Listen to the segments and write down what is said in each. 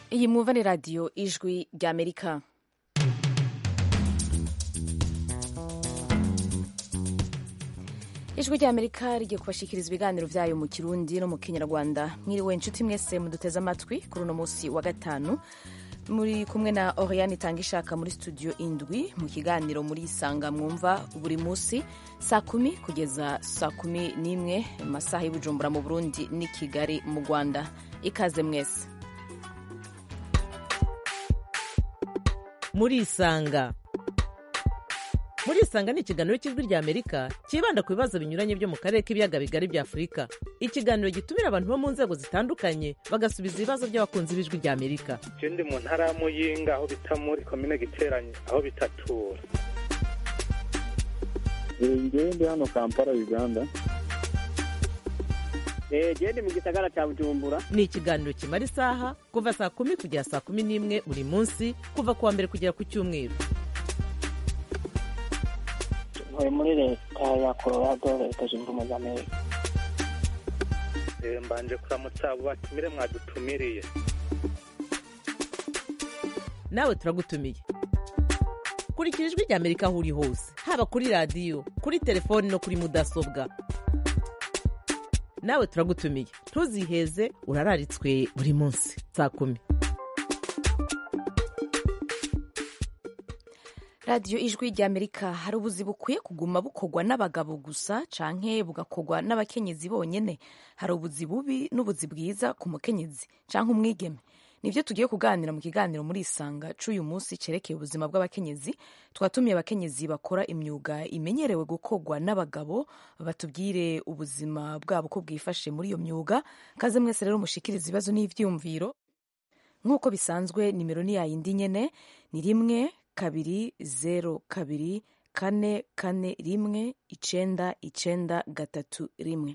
iyi mwumva ni radiyo ijwi ry'amerika ijwi ry'amerika rigiye kubashikiriza ibiganiro byayo mu kirundi no mu kinyarwanda mwiriwe inshuti mwese muduteze amatwi kuri uno munsi wa gatanu muri kumwe na oriane itanga ishaka muri studio indwi mu kiganiro muri isanga mwumva buri munsi saa kumi kugeza saa kumi n'imwe mu masaha y'ubujumbura mu burundi n'i kigali mu rwanda ikaze mwese muri isanga muri isanga ni ikiganiro cy'ijwi rya amerika cyibanda ku bibazo binyuranye byo mu karere k'ibiyaga bigari bya afurika ikiganiro gitumira abantu bo mu nzego zitandukanye bagasubiza ibibazo by'abakunzi b'ijwi rya amerika je ndi mu ntara ya muyinga aho bita muri komine giteranye aho bitatura ngewe ndi hano kampala uganda gende mu gisagara cya bujumbura ni ikiganiro kimara isaha kuva saa kumi kugera saa kumi n'imwe buri munsi kuva ku wa mbere kugera ku cyumweru ntuye muri leta ya colorado leta zunze ubumwe za amerika Eh, mbanje kuramutsa abo batumire mwadutumiriye nawe turagutumiye kurikira ijwi rya amerika aho uri hose haba kuri radiyo kuri telefoni no kuri mudasobwa nawe turagutumiye ntuziheze urararitswe buri munsi saa kumi radiyo ijwi ry'amerika hari ubuzi bukwiye kuguma bukorwa n'abagabo gusa canke bugakorwa n'abakenyezi bonyene hari ubuzi bubi n'ubuzi bwiza ku mukenyezi canke umwigeme nibyo tugiye kuganira mu kiganiro muri isanga c'uyu munsi cerekeye ubuzima bw'abakenyezi twatumiye abakenyezi bakora imyuga imenyerewe gukorwa n'abagabo batubwire ubuzima bwabo ko bwifashe muri iyo myuga kaze mwese rero mushikiriza ibibazo n'ivyiyumviro nk'uko bisanzwe nimero ni yayindi nyene ni rimwe kabiri zero kabiri kane kane rimwe icenda icenda gatatu rimwe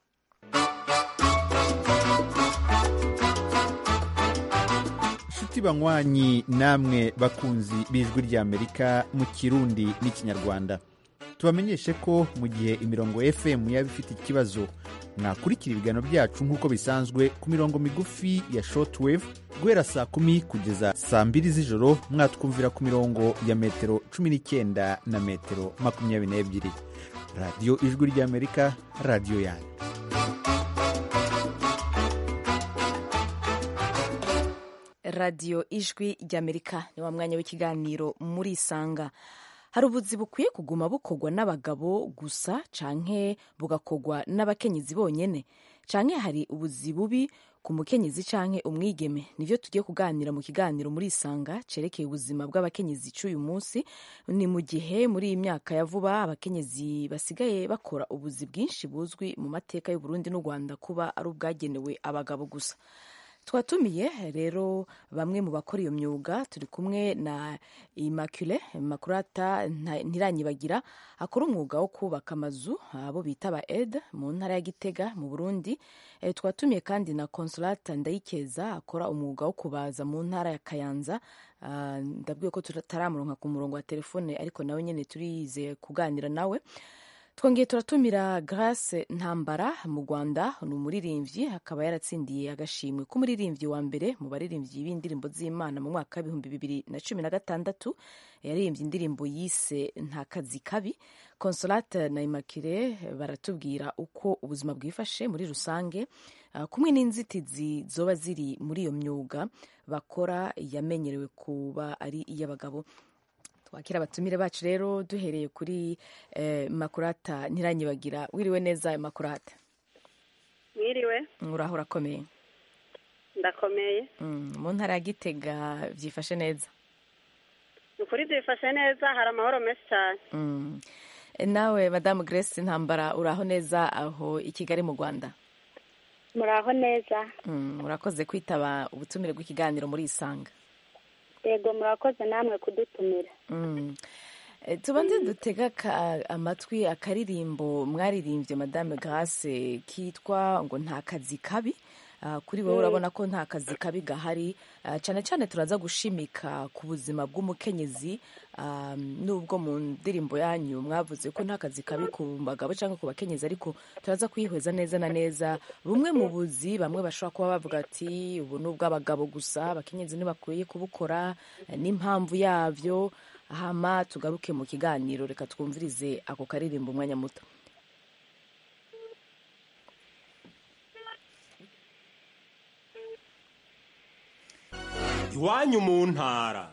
nshuti banywanyi namwe bakunzi b'ijwi ry'amerika mu kirundi n'ikinyarwanda tubamenyeshe ko mu gihe imirongo fm yaba ifite ikibazo mwakurikira ibiganiro byacu nk'uko bisanzwe ku mirongo migufi ya shortwave guhera saa kumi kugeza saa mbiri z'ijoro mwatwumvira ku mirongo ya metero cumi n'icyenda na metero makumyabiri n'ebyiri radiyo ijwi ry'amerika radiyo yanyu radiyo ijwi ry'amerika ni wa mwanya w'ikiganiro muri isanga hari ubuzi bukwiye kuguma bukorwa n'abagabo gusa canke bugakorwa n'abakenyezi bonyene canke hari ubuzi bubi ku mukenyezi canke umwigeme nivyo tugiye kuganira mu kiganiro muri isanga cerekeye ubuzima bw'abakenyezi c'uyu munsi ni mu gihe muri iyi myaka ya vuba abakenyezi basigaye bakora ubuzi bwinshi buzwi mu mateka y'uburundi n'u rwanda kuba ari ubwagenewe abagabo gusa twatumiye rero bamwe mu bakora iyo myuga turi kumwe na immaculee makurata ntiranyibagira akora umwuga wo kubaka amazu abo bita ba ed mu ntara ya gitega mu burundi e, twatumiye kandi na consolata ndayikeza akora umwuga wo kubaza mu ntara ya kayanza uh, ndabwiye ko tutaramuronka ku murongo wa telefone ariko nawe nyene turizeye kuganira nawe twongeye turatumira grace ntambara mu rwanda ni umuririmbyi akaba yaratsindiye agashimwe k'umuririmbyi wa mbere mu baririmbyi b'indirimbo z'imana mu mwaka w'ibihumbi bibiri na cumi na gatandatu yaririmbye indirimbo yise nta kazi kabi consolate na imakire baratubwira uko ubuzima bwifashe muri rusange uh, kumwe n'inzitizi zoba ziri muri iyo myuga bakora yamenyerewe kuba ari iy'abagabo twakira abatumire bacu rero duhereye kuri eh, makurata ntiranyibagira wiriwe neza makurata mwiriwe uraho urakomeye ndakomeye Mm, mu ntara ya gitega byifashe neza ukuri byifashe neza hari amahoro menshi cyane Mm. Eh, nawe madamu grace ntambara uraho neza aho i kigali mu rwanda muraho neza Mm, urakoze kwitaba ubutumire bw'ikiganiro muri isanga yego murakoze namwe kudutumira Mm. Eh, tubanze dutega ka- amatwi akaririmbo mwaririmbye madame grace kitwa ngo nta kazi kabi Ah, kuri wowe urabona ko nta kazi kabi gahari Ah, cyane cyane turaza gushimika ku buzima bw'umukenyezi Ah, nubwo mu ndirimbo yanyu mwavuze ko nta kazi kabi ku bagabo cyangwa ku bakenyezi ariko turaza kwihweza neza na neza bumwe mu buzi bamwe bashobora kuba bavuga ati ubu ni ubw'abagabo gusa abakenyezi ntibakwiye kubukora eh, n'impamvu yabyo hama tugaruke mu kiganiro reka twumvirize ako karirimbo umwanya muto iwanyu mu ntara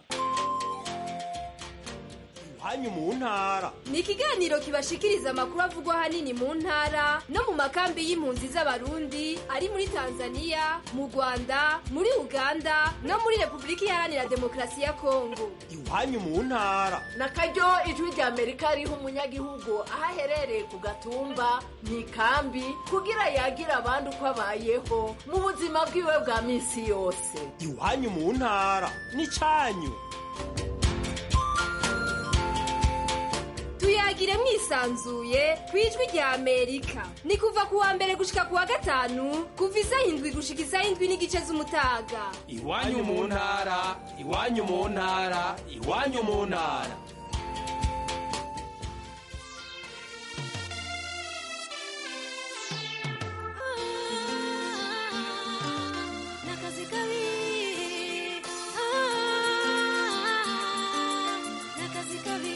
iwanyu mu ntara ni ikiganiro kibashikiriza amakuru avugwa ahanini mu ntara no mu makambi y'impunzi z'abarundi ari muri tanzania mu rwanda muri uganda no muri repubulika iharanira demokarasi ya kongo iwanyu mu ntara na karyo ijwi rya amerika riha umunyagihugu aho aherereye ku gatumba mu ikambi kugira yagire abandi uko abayeho mu buzima bwiwe bwa minsi yose iwanyu mu ntara n'icyanyu tuyagire mwisanzuye ku ijwi rya amerika ni kuva ku wa mbere gushika ku wa gatanu kuva isaha indwi gushika isaha indwi n'igice z'umutaga iwanyu mu ntara iwanyu mu ntara iwanyu mu ntara Nakazi kabi, nakazi kabi,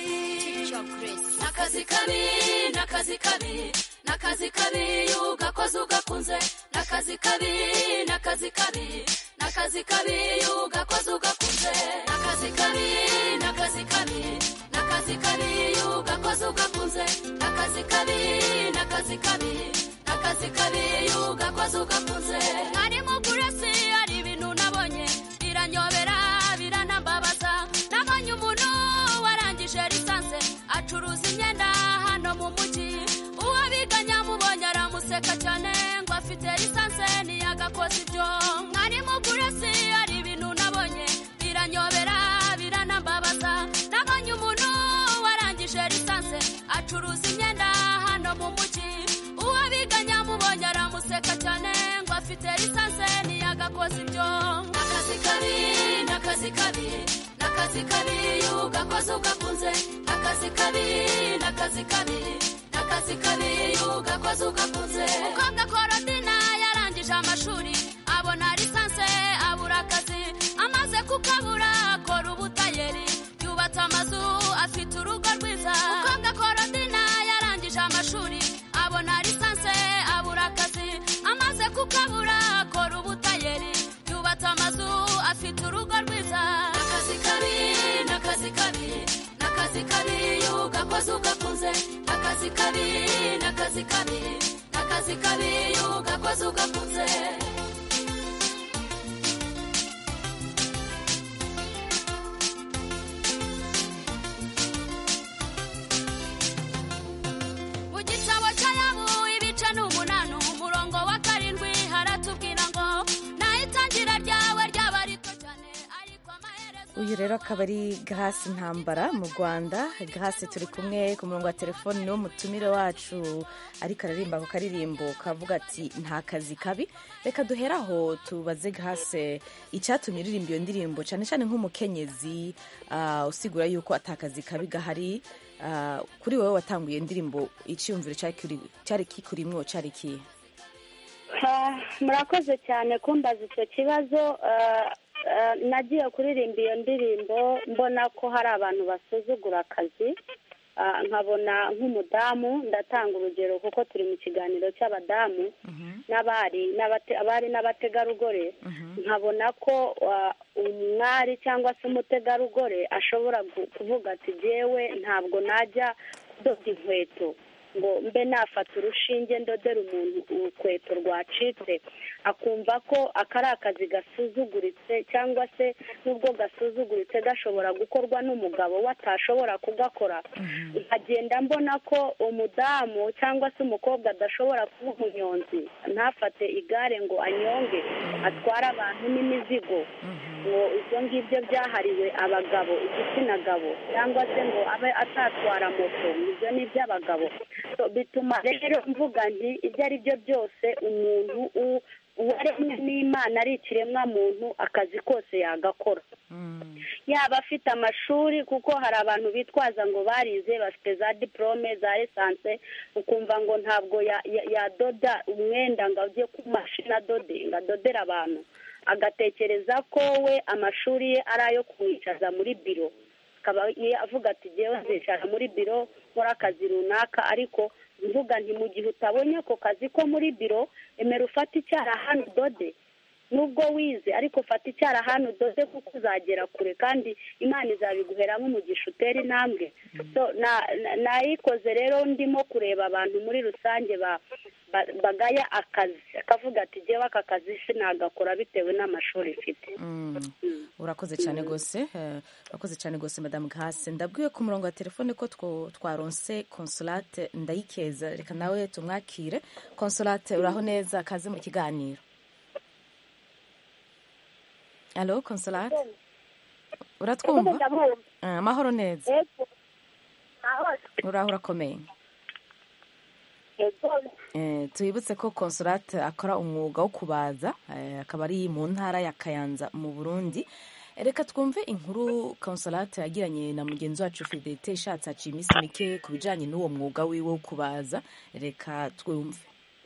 nakazi kabi, nakazi kabi, nakazi kabi, ugakoze ugakunze, nakazi kabi, nakazi kabi, nakazi kabi, ugakoze ugakunze, nakazi kabi, nakazi kabi, nakazi kabi, ugakoze ugakunze, nakazi kabi, nakazi kabi, nakazi kabi, ugakoze ugakunze. Nari mu kurasi hari ibintu nabonye biranyobera biranambabaza nabonye umuntu warangije lisanse acuruza imyenda hano mu mujyi uwo biganye amubonye aramuseka cyane ngo afite lisanse ntiyagakoze ibyo mwari mu kurasi hari ibintu nabonye biranyobera biranambabaza nabonye umuntu warangije lisanse acuruza imyenda hano mu mujyi uwo biganye amubonye aramuseka cyane ngo afite lisanse ntiyagakoze ibyo nakazi kabi nakazi kabi nakazi kabi ugakoze ugakunze nakazi kabi nakazi kabi nakazi kabi ugakoze ugakunze umukobwa korodina yarangije amashuri abona lisanse abura akazi amaze kukabura akora ubutayeri yubatse amazu afite urugo rwiza umukobwa korodina yarangije amashuri abona lisanse abura akazi amaze kukabura akora ubutayeri yubatse amazu afite urugo rwiza nakazi kabi nakazi kabi nakazi kabi ugakoze ugakunze nakazi kabi nakazi kabi nakazi kabi ugakoze ugakunze mu gitabo cy'ayabu ibice ni umunani umurongo wa karindwi haratubwira ngo naho itangira ryawe ryaba rito cyane ariko amaherezo uyu rero akaba ari gahasi ntambara mu rwanda gahasi turi kumwe ku murongo wa telefoni niwo mutumire wacu ariko aririmba ako karirimbo kavuga ati nta kazi kabi reka duhere aho tubaze gahase icyatumye uririmba iyo ndirimbo cyane cyane nk'umukenyezi ah, usigura yuko atakazi kabi gahari Ah, kuri wowe watanguye iyo ndirimbo icyiyumviro cyari kiri- cyari kikurimwo cyari kihe Ah, murakoze cyane kumbaza icyo kibazo Ah, ah, nagiye kuririmba iyo ndirimbo mbona ko hari abantu basuzugura akazi Ah, nkabona nk'umudamu ndatanga urugero kuko turi mu kiganiro cy'abadamu n'abari n'abate- abari n'abategarugori nkabona ko ah, umwari cyangwa se umutegarugori ashobora gu- kuvuga ati jyewe ntabwo najya kudoda inkweto ngo mbe nafata urushinge ndodera umuntu urukweto rwacitse akumva ko aka ari akazi gasuzuguritse cyangwa se n'ubwo gasuzuguritse gashobora gukorwa n'umugabo we atashobora kugakora nkagenda mbona ko umudamu cyangwa se umukobwa adashobora kuba umunyonzi ntafate igare ngo anyonge atware abantu n'imizigo ngo ibyo ngibyo byahariwe abagabo igitsina gabo cyangwa se ngo abe atatwara moto ibyo ni iby'abagabo So, bituma rero mvuga nti ibyo ari byo byose umuntu u- uwo yaremwe n'imana ari ikiremwa muntu akazi kose yagakora yaba afite amashuri kuko hari abantu bitwaza ngo barize bafite za diporome za esanse ukumva ngo ntabwo ya- ya- yadoda umwenda ngo ajye ku mashini adode ngo adodere abantu agatekereza ko we amashuri ye ari ayo kumwicaza muri biro akaba ye avuga ati jyewe nzicara muri biro nkora akazi runaka ariko mvuga nti mu gihe utabonye ako kazi ko muri biro emera ufate icyarahani udode nubwo wize ariko fata icyarahani udoze kuko uzagera kure kandi imana izabiguheramo umugisha utera intambwe so na- na- nayikoze rero ndimo kureba abantu muri rusange ba- ba- bagaya akazi akavuga ati jyewe aka kazi sinagakora bitewe n'amashuri mfite urakoze cyane rwose eh, urakoze cyane rwose madamu gahase ndabwiwe ku murongo wa telefone ko two- twaronse consolate ndayikeza reka nawe tumwakire consolate uraho neza kaze mu kiganiro alo consolate uratwumva Ah, amahoro neza uraho urakomeye Eh, tubibutse ko consolate akora umwuga wo kubaza eh, akaba ari mu ntara ya kayanza mu burundi Eh, reka twumve inkuru consolate yagiranye na mugenzi wacu fidelite ishatse haciye iminsi mike ku bijanye n'uwo mwuga wiwe wo kubaza reka twumve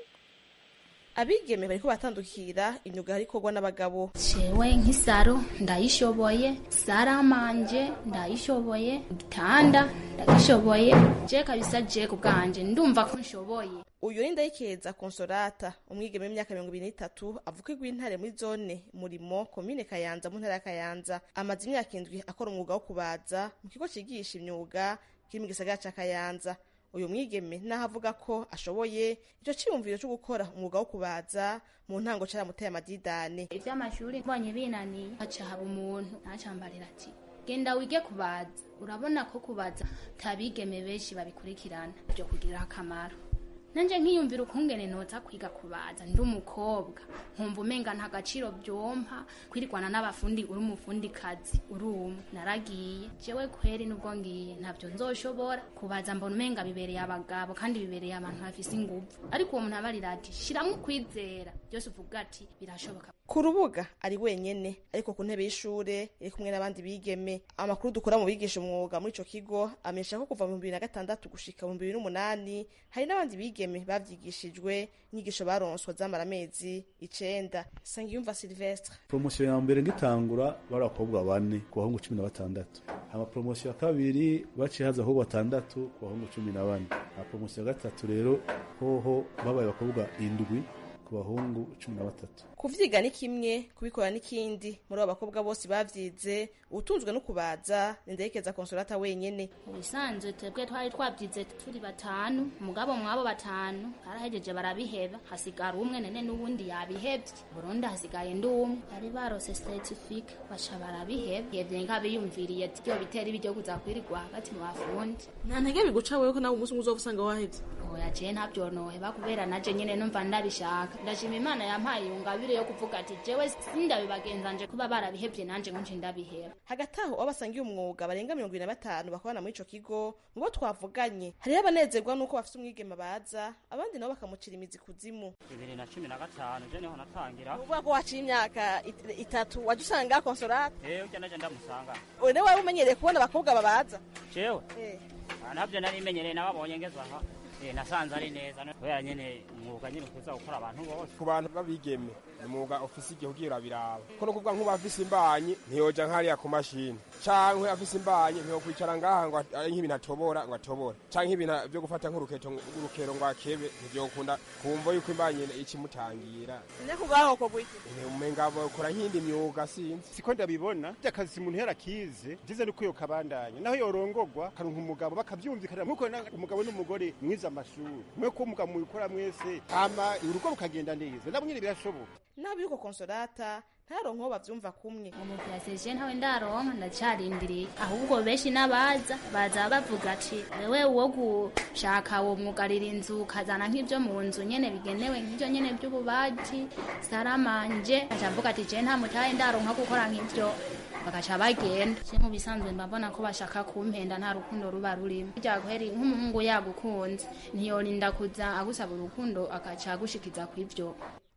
abigeme bariko batandukira imyuga hari ikorwa n'abagabo jewe nk'isaro ndayishoboye saramanje ndayishoboye igitanda ndagishoboye je kabisa je ku bwanje ndumva ko nshoboye uyu ni ndayikeza konsolata umwigeme w'imyaka mirongo ibiri n'itatu avuka igw'intare muri zone murimo komine kayanza mu ntara ya kayanza amaze imyaka indwi akora umwuga wo kubaza mu kigo cigisha imyuga kiri mu gisagara ca kayanza uyu mwigeme naho avuga ko ashoboye ico ciyumviro co gukora umwuga wo kubaza mu ntango caramuteye amadidane ivy'amashuri mbonye binaniye haca haba umuntu ntacambarira ati genda wige kubaza urabona ko kubaza tabigeme benshi babikurikirana byo kugirira akamaro nanje nkiyumvira ukungene noza kwiga kubaza ndi umukobwa nkumva umenga nta gaciro byompa kwirikwana n'abafundi uri umufundi kazi uri umwe naragiye jewe kweri nubwo ngiye ntabyo nzoshobora kubaza mbona umenga bibereye abagabo kandi bibereye abantu bafise inguvu ariko uwo muntu abarira ati shiramwo ukwizera byose uvuga ati birashoboka ku rubuga ari wenyene ariko ku ntebe y'ishure iri kumwe n'abandi bigeme amakuru dukora mu bigisha umwuga muri ico kigo amenyesha ko kuva mu bibiri na gatandatu gushika mu bibiri n'umunani hari n'abandi bigeme bavyigishijwe inyigisho baronswa zamara amezi icenda sangiyumva silvestre poromosiyo ya mbere ngitangura bari abakobwa bane ku bahungu cumi na batandatu hama poromosiyo ya kabiri baciye haza abakobwa batandatu ku bahungu cumi na bane hama poromosiyo ya gatatu rero hoho babaye abakobwa indwi ku bahungu cumi na batatu kuvyiga ni kimwe kubikora n'ikindi muri abo bakobwa bose bavyize utunzwe no kubaza ninderekeza konsolata wenyene mu bisanzwe twebwe twari twabyize turi batanu umugabo mwabo batanu barahejeje barabiheba hasigara umwe nene n'ubundi yabihevye burundi hasigaye ndi umwe bari barose certifique baca barabiheba yevye nk'abiyumviriye ati byo bitera ibiryo kuza kwirirwa hagati mu bafundi nta ntege biguca wewe ko nawe umunsi umwe uzova usanga wahevye oya je ntabyonoheba kubera naje nyene numva ndabishaka ndashima imana yampaye iyo ngabire yo kuvuga ati jewe sindabibagenzanje kuba barabihevye nanje ngo nje ndabiheba hagati aho abo basangiye umwuga barenga mirongo ibiri na batanu bakorana muri ico kigo mu bo twavuganye hariho abanezerwa n'uko bafise umwigeme baza abandi nabo bakamucira imizi kuzimu bibiri na cumi na gatanu je niho natangira uvuga ko waciye imyaka it- itatu waje usanga konsolata ewe ujya naje ndamusanga ubu niwe wari umenyereye kubona abakobwa babaza jewe Eh. Ah, ntabyo nari menyereye nababonye ngeze aha Eh, nasanze ari neza no- kubera nyene umwuga nyene ukuza gukora abantu bose ku bantu b'abigeme ni umwuga ofisi igihe ugira biraba ko no kuvuga nk'uba afise imbanyi ntiyoja nk'hariya ku mashini canke afise imbanyi ntiyokwicara ngaha ngo ari nk'ibintu atobora ngo atobore canke ibintu vyo gufata nk'uruketo urukero ngo akebe ntivyokunda kumva yuko imbanyi ikimutangira nyakubaho ko gwiki umenga bakora nk'indi myuga sinzi siko ndabibona akazi umuntu yarakize ndize nuko yo kabandanya naho yorongorwa karonka umugabo bakavyumvikana nkuko na- umugabo n'umugore mwiza amashuri mwe ko umugabo mubikora mwese hama urugo rukagenda neza nabo nyene birashoboka nabo yuko konsolata ntaronka uwo bavyumva kumwe umupiraseje ntawe ndaronka ndacarindiriye ahubwo benshi n'abaza baza bavuga ati wewe uwo gushaka uwo mwugarira inzu ukazana nk'ibyo mu nzu nyene bigenewe nk'ibyo nyene by'ububaji saramanje acavuga ati je nta mutahe ndaronka gukora nk'ibyo bagaca bagenda je mu bisanzwe mbabona ko bashaka kumpenda nta rukundo ruba rurimo burya kweri nk'umuhungu yagukunze ntiyorinda kuza agusaba urukundo agaca agushikiza kw'ivyo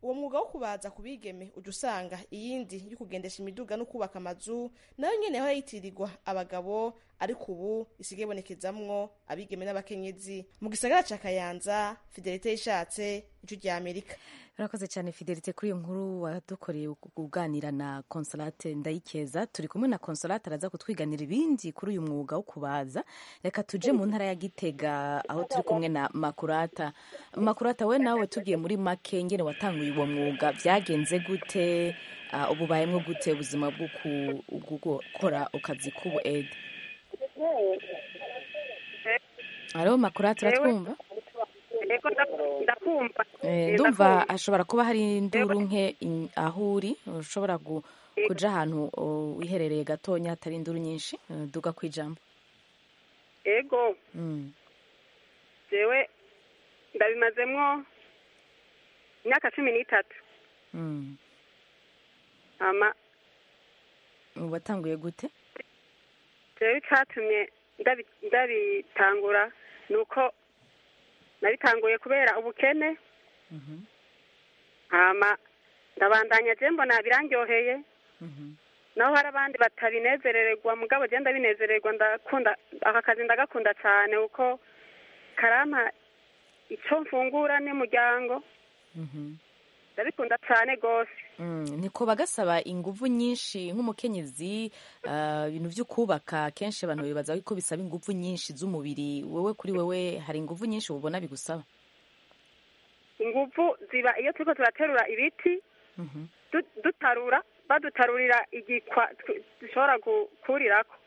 uwo mwuga wo kubaza ku bigeme ujya usanga iyindi yo kugendesha imiduga no kubaka amazu nayo nyene aho yitirirwa abagabo ariko ubu isigaye ibonekezamwo abigeme n'abakenyezi mu gisagara ca kayanza fidelite yishatse ijwi rya amerika urakoze cyane fidelite kuri iyo nkuru wadukoreye kuganira na consolate ndayikeza turi kumwe na consolate araza kutwiganira ibindi kuri uyu mwuga wo kubaza reka tuje mu ntara ya gitega aho turi kumwe na makurata makurata we nawe tugiye muri make ngene watanguye uwo mwuga byagenze gute uh, ububayemwo gute ubuzima bwo gukora akazi k'ubu ede hariho makurata uratwumva ego ndakumva ndumva hashobora kuba hari induru nke aho uri ushobora kuja ahantu wiherereye gatonya hatari induru nyinshi duga ku ijambo ego jewe ndabimazemwo imyaka cumi n'itatu ama watanguye gute jewe icatumye ndabitangura ni uko nabitanguye kubera ubukene hama ndabandanya je mbona birandyoheye naho hari abandi batabinezerererwa mugabo je ndabinezererwa ndakunda aka kazi ndagakunda cyane kuko karampa ico mfungura n'umuryango ndabikunda cyane rwose niko bagasaba inguvu nyinshi nk'umukenyezi ibintu byo kubaka kenshi abantu bibaza ko bisaba inguvu nyinshi z'umubiri wowe kuri wowe hari inguvu nyinshi ubona bigusaba inguvu ziba iyo turiko turaterura ibiti dutarura badutarurira igikwa dushobora gukurirako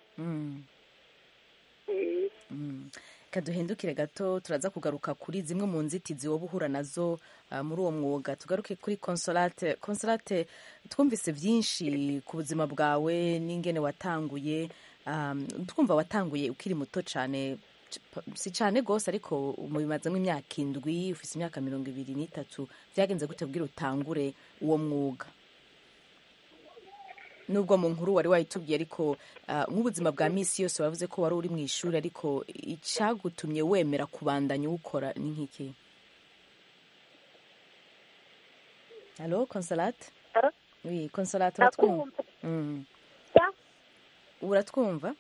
kaduhindukire gato turaza kugaruka kuri zimwe mu nzitizi woba uhura nazo muri uwo mwuga tugaruke kuri consolate consolate twumvise byinshi ku buzima bwawe n'ingene watanguye twumva watanguye ukiri muto cyane si cyane rwose ariko mubimazemo imyaka indwi ufite imyaka mirongo ibiri n'itatu byagenze gute bwira utangure uwo mwuga nubwo mu nkuru wari wayitubwiye ariko nk'ubuzima bwa minsi yose wavuze ko wari uri mu ishuri ariko icyagutumye wemera kubandanya uwukora ni nk'iki halo consolate oui consolate uratwumva uratwumva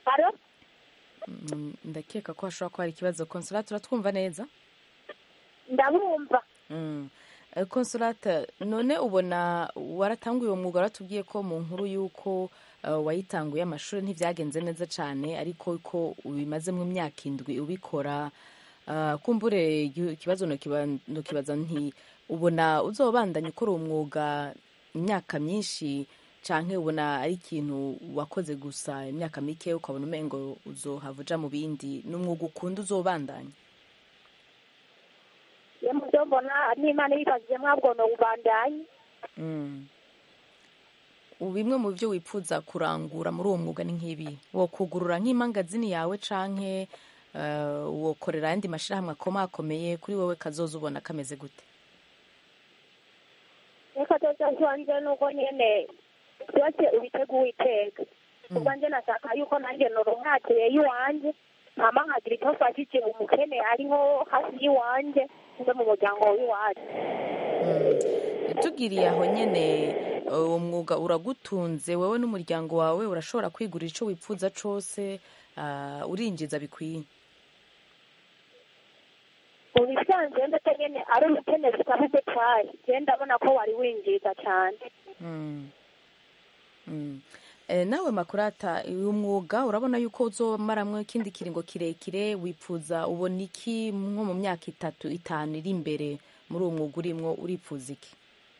ndakeka ko hashobora kuba hari ikibazo consolate uratwumva neza ndabumva consolate none ubona waratanguye uwo mwuga waratubwiye ko mu nkuru y'uko wayitanguye amashuri ntibyagenze neza cyane ariko ko ubimazemo imyaka indwi ubikora kumbure ikibazo ntukibaza nti ubona uzobandanya ukora uwo mwuga imyaka myinshi cyangwa ubona ari ikintu wakoze gusa imyaka mike ukabona umengo uzohava uja mu bindi ni umwuga ukunda uzobandanya iyo mubyo mbona n'imana ibibajije mwabwo ni ubandanye bimwe mu byo wifuza kurangura muri uwo mwuga ni nk'ibi wokugurura nk'imangazini yawe canke wokorera ayandi mashyirahamwe akomakomeye kuri wowe kazoza ubona kameze gute reka tuza tubanze nuko nyene byose ubiteguye iteka ubwo nje nashaka yuko nanjye noronkakiye y'iwanje hama nkagira icyo mfashije umukene ariho hafi y'iwanje no mu muryango w'iwacu tugiriye aho nyene uwo mwuga uragutunze wowe n'umuryango wawe urashobora kwigurira icyo wifuza cose urinjiza bikwiye mu bisanzwe ndetse nyene ari ubukene busabuze cyane je ndabona ko wari winjiza cyane nawe makurata uyu mwuga urabona yuko uzomaramwo ikindi kiringo kirekire wifuza ubona iki nko mu myaka itatu itanu iri imbere muri uwo mwuga urimwo urifuza iki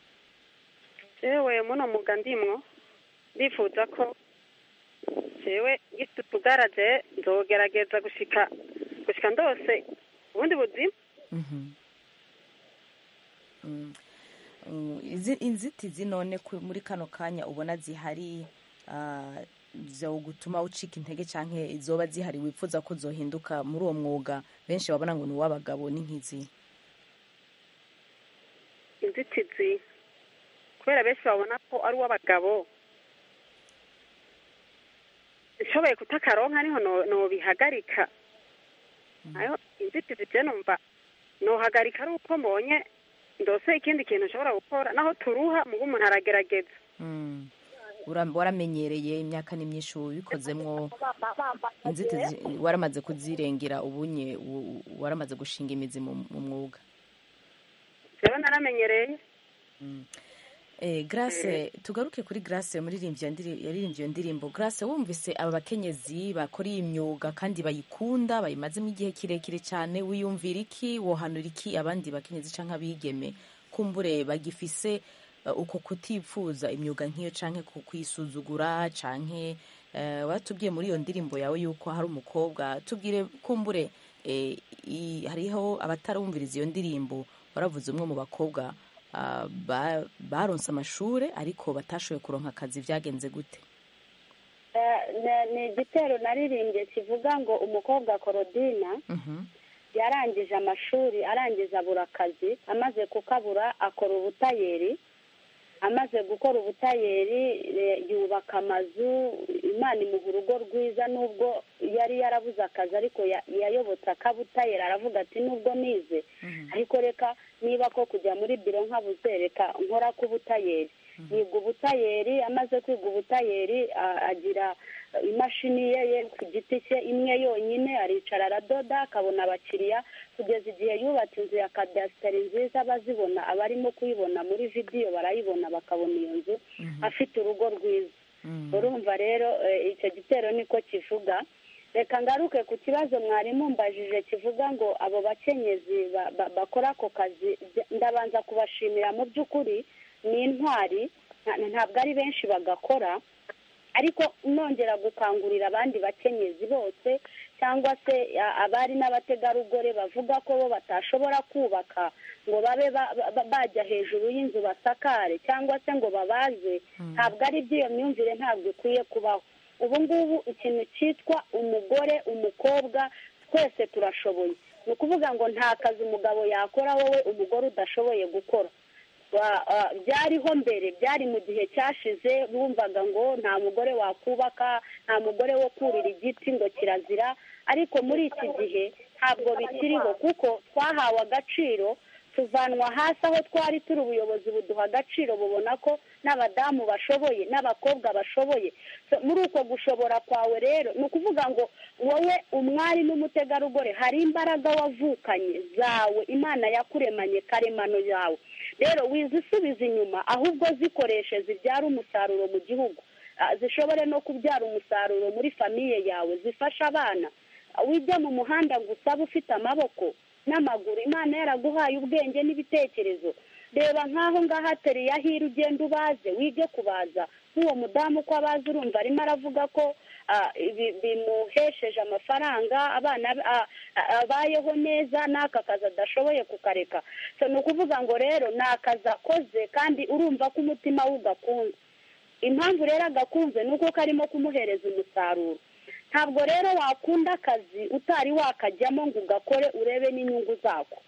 jewe muno mwuga ndimwo ndifuza ko jewe gifite utugaraje nzogerageza gushika gushika ndose ubundi buzima inzitizi none muri kano kanya ubona zihari zo gutuma ucika intege cyangwa izoba zihari wifuza ko zohinduka muri uwo mwuga benshi babona ngo ni uw'abagabo ni nk'izi inzitizi kubera benshi babona ko ari uw'abagabo nshoboye kutakaronka niho nobihagarika nayo inzitizi je numva nohagarika ari uko mbonye ndose ikindi kintu nshobora gukora naho turuha mugo umuntu aragerageza Mm. Ura- waramenyereye imyaka ni myinshi ubikozemwo inzitizi waramaze kuzirengera ubunye u- u- waramaze gushinga imizi mu mu mwuga rero naramenyereye Eh, Grace tugaruke kuri Grace muririmbyi yandiri- yaririmbye iyo ndirimbo Grace wumvise aba bakenyezi bakora iyi myuga kandi bayikunda bayimazemo igihe kirekire cyane wiyumvira iki wohanura iki abandi bakenyezi canke abigeme kumbure bagifise uh, uko kutipfuza imyuga nk'iyo canke ku kwisuzugura canke uh, watubwiye muri iyo ndirimbo yawe yuko hari umukobwa tubwire kumbure eh, i- hariho abatarumviriza iyo ndirimbo waravuze umwe mu bakobwa ah, ba- baronse amashure ariko batashoboye kuronka akazi vyagenze gute Eh, ne- ni igitero naririmbye kivuga ngo umukobwa korodina yarangije amashuri arangiza abura akazi amaze kukabura akora ubutayeri amaze gukora ubutayeri eh, yubaka amazu imana imuha urugo rwiza nubwo yari yarabuze akazi ariko ya- yayobotse akabutayeri aravuga ati nubwo nize ariko reka niba ko kujya muri biro nkabuze reka nkora k'ubutayeri yiga ubutayeri amaze kwiga ubutayeri a- agira imashini ye ye ku giti cye imwe yonyine aricara aradoda akabona abakiriya kugeza igihe yubatse inzu ya kadasiteri nziza abazibona abarimo kuyibona muri vidiyo barayibona bakabona iyo nzu afite urugo rwiza urumva rero eh, icyo gitero niko kivuga reka ngaruke ku kibazo mwarimu mbajije kivuga ngo abo bakenyezi ba- ba- bakora ako kazi ndabanza kubashimira mu by'ukuri ni intwari nta- ntabwo ari benshi bagakora ariko nongera gukangurira abandi bakenyezi bose cyangwa se a- abari n'abategarugori bavuga ko bo batashobora kubaka ngo babe ba- ba- bajya hejuru y'inzu basakare cyangwa se ngo babaze ntabwo ari by'iyo myumvire ntabwo ikwiye kubaho ubu ngubu ikintu cyitwa umugore umukobwa twese turashoboye ni ukuvuga ngo nta kazi umugabo yakora wowe umugore udashoboye gukora Wa- ah, byariho mbere byari mu gihe cyashize bumvaga ngo nta mugore wakubaka nta mugore wo kurira igiti ngo kirazira ariko muri iki gihe ntabwo bikiriho kuko twahawe agaciro tuvanwa hasi aho twari turi ubuyobozi buduha agaciro bubona ko n'abadamu bashoboye n'abakobwa bashoboye So, muri uko gushobora kwawe rero ni ukuvuga ngo wowe umwari n'umutegarugori hari imbaraga wavukanye zawe imana yakuremanye karemano yawe rero wizisubiza inyuma ahubwo zikoreshe zibyara umusaruro mu gihugu Ah, zishobore no kubyara umusaruro muri famiye yawe zifasha abana Ah, wijya mu muhanda ngo usabe ufite amaboko n'amaguru imana yaraguhaye ubwenge n'ibitekerezo reba nk'aho ngaho ateriye ahira ugenda ubaze wige kubaza nk'uwo mudamu uko abazi urumva arimo aravuga ko ah, ibi- bimuhesheje amafaranga abana be- ah, ah, abayeho neza n'aka kazi adashoboye kukareka So, ni ukuvuga ngo rero ni akazi akoze kandi urumva ko umutima we ugakunze impamvu rero agakunze ni uko karimo kumuhereza umusaruro ntabwo rero wakunda akazi utari wakajyamo ngo ugakore urebe n'inyungu zako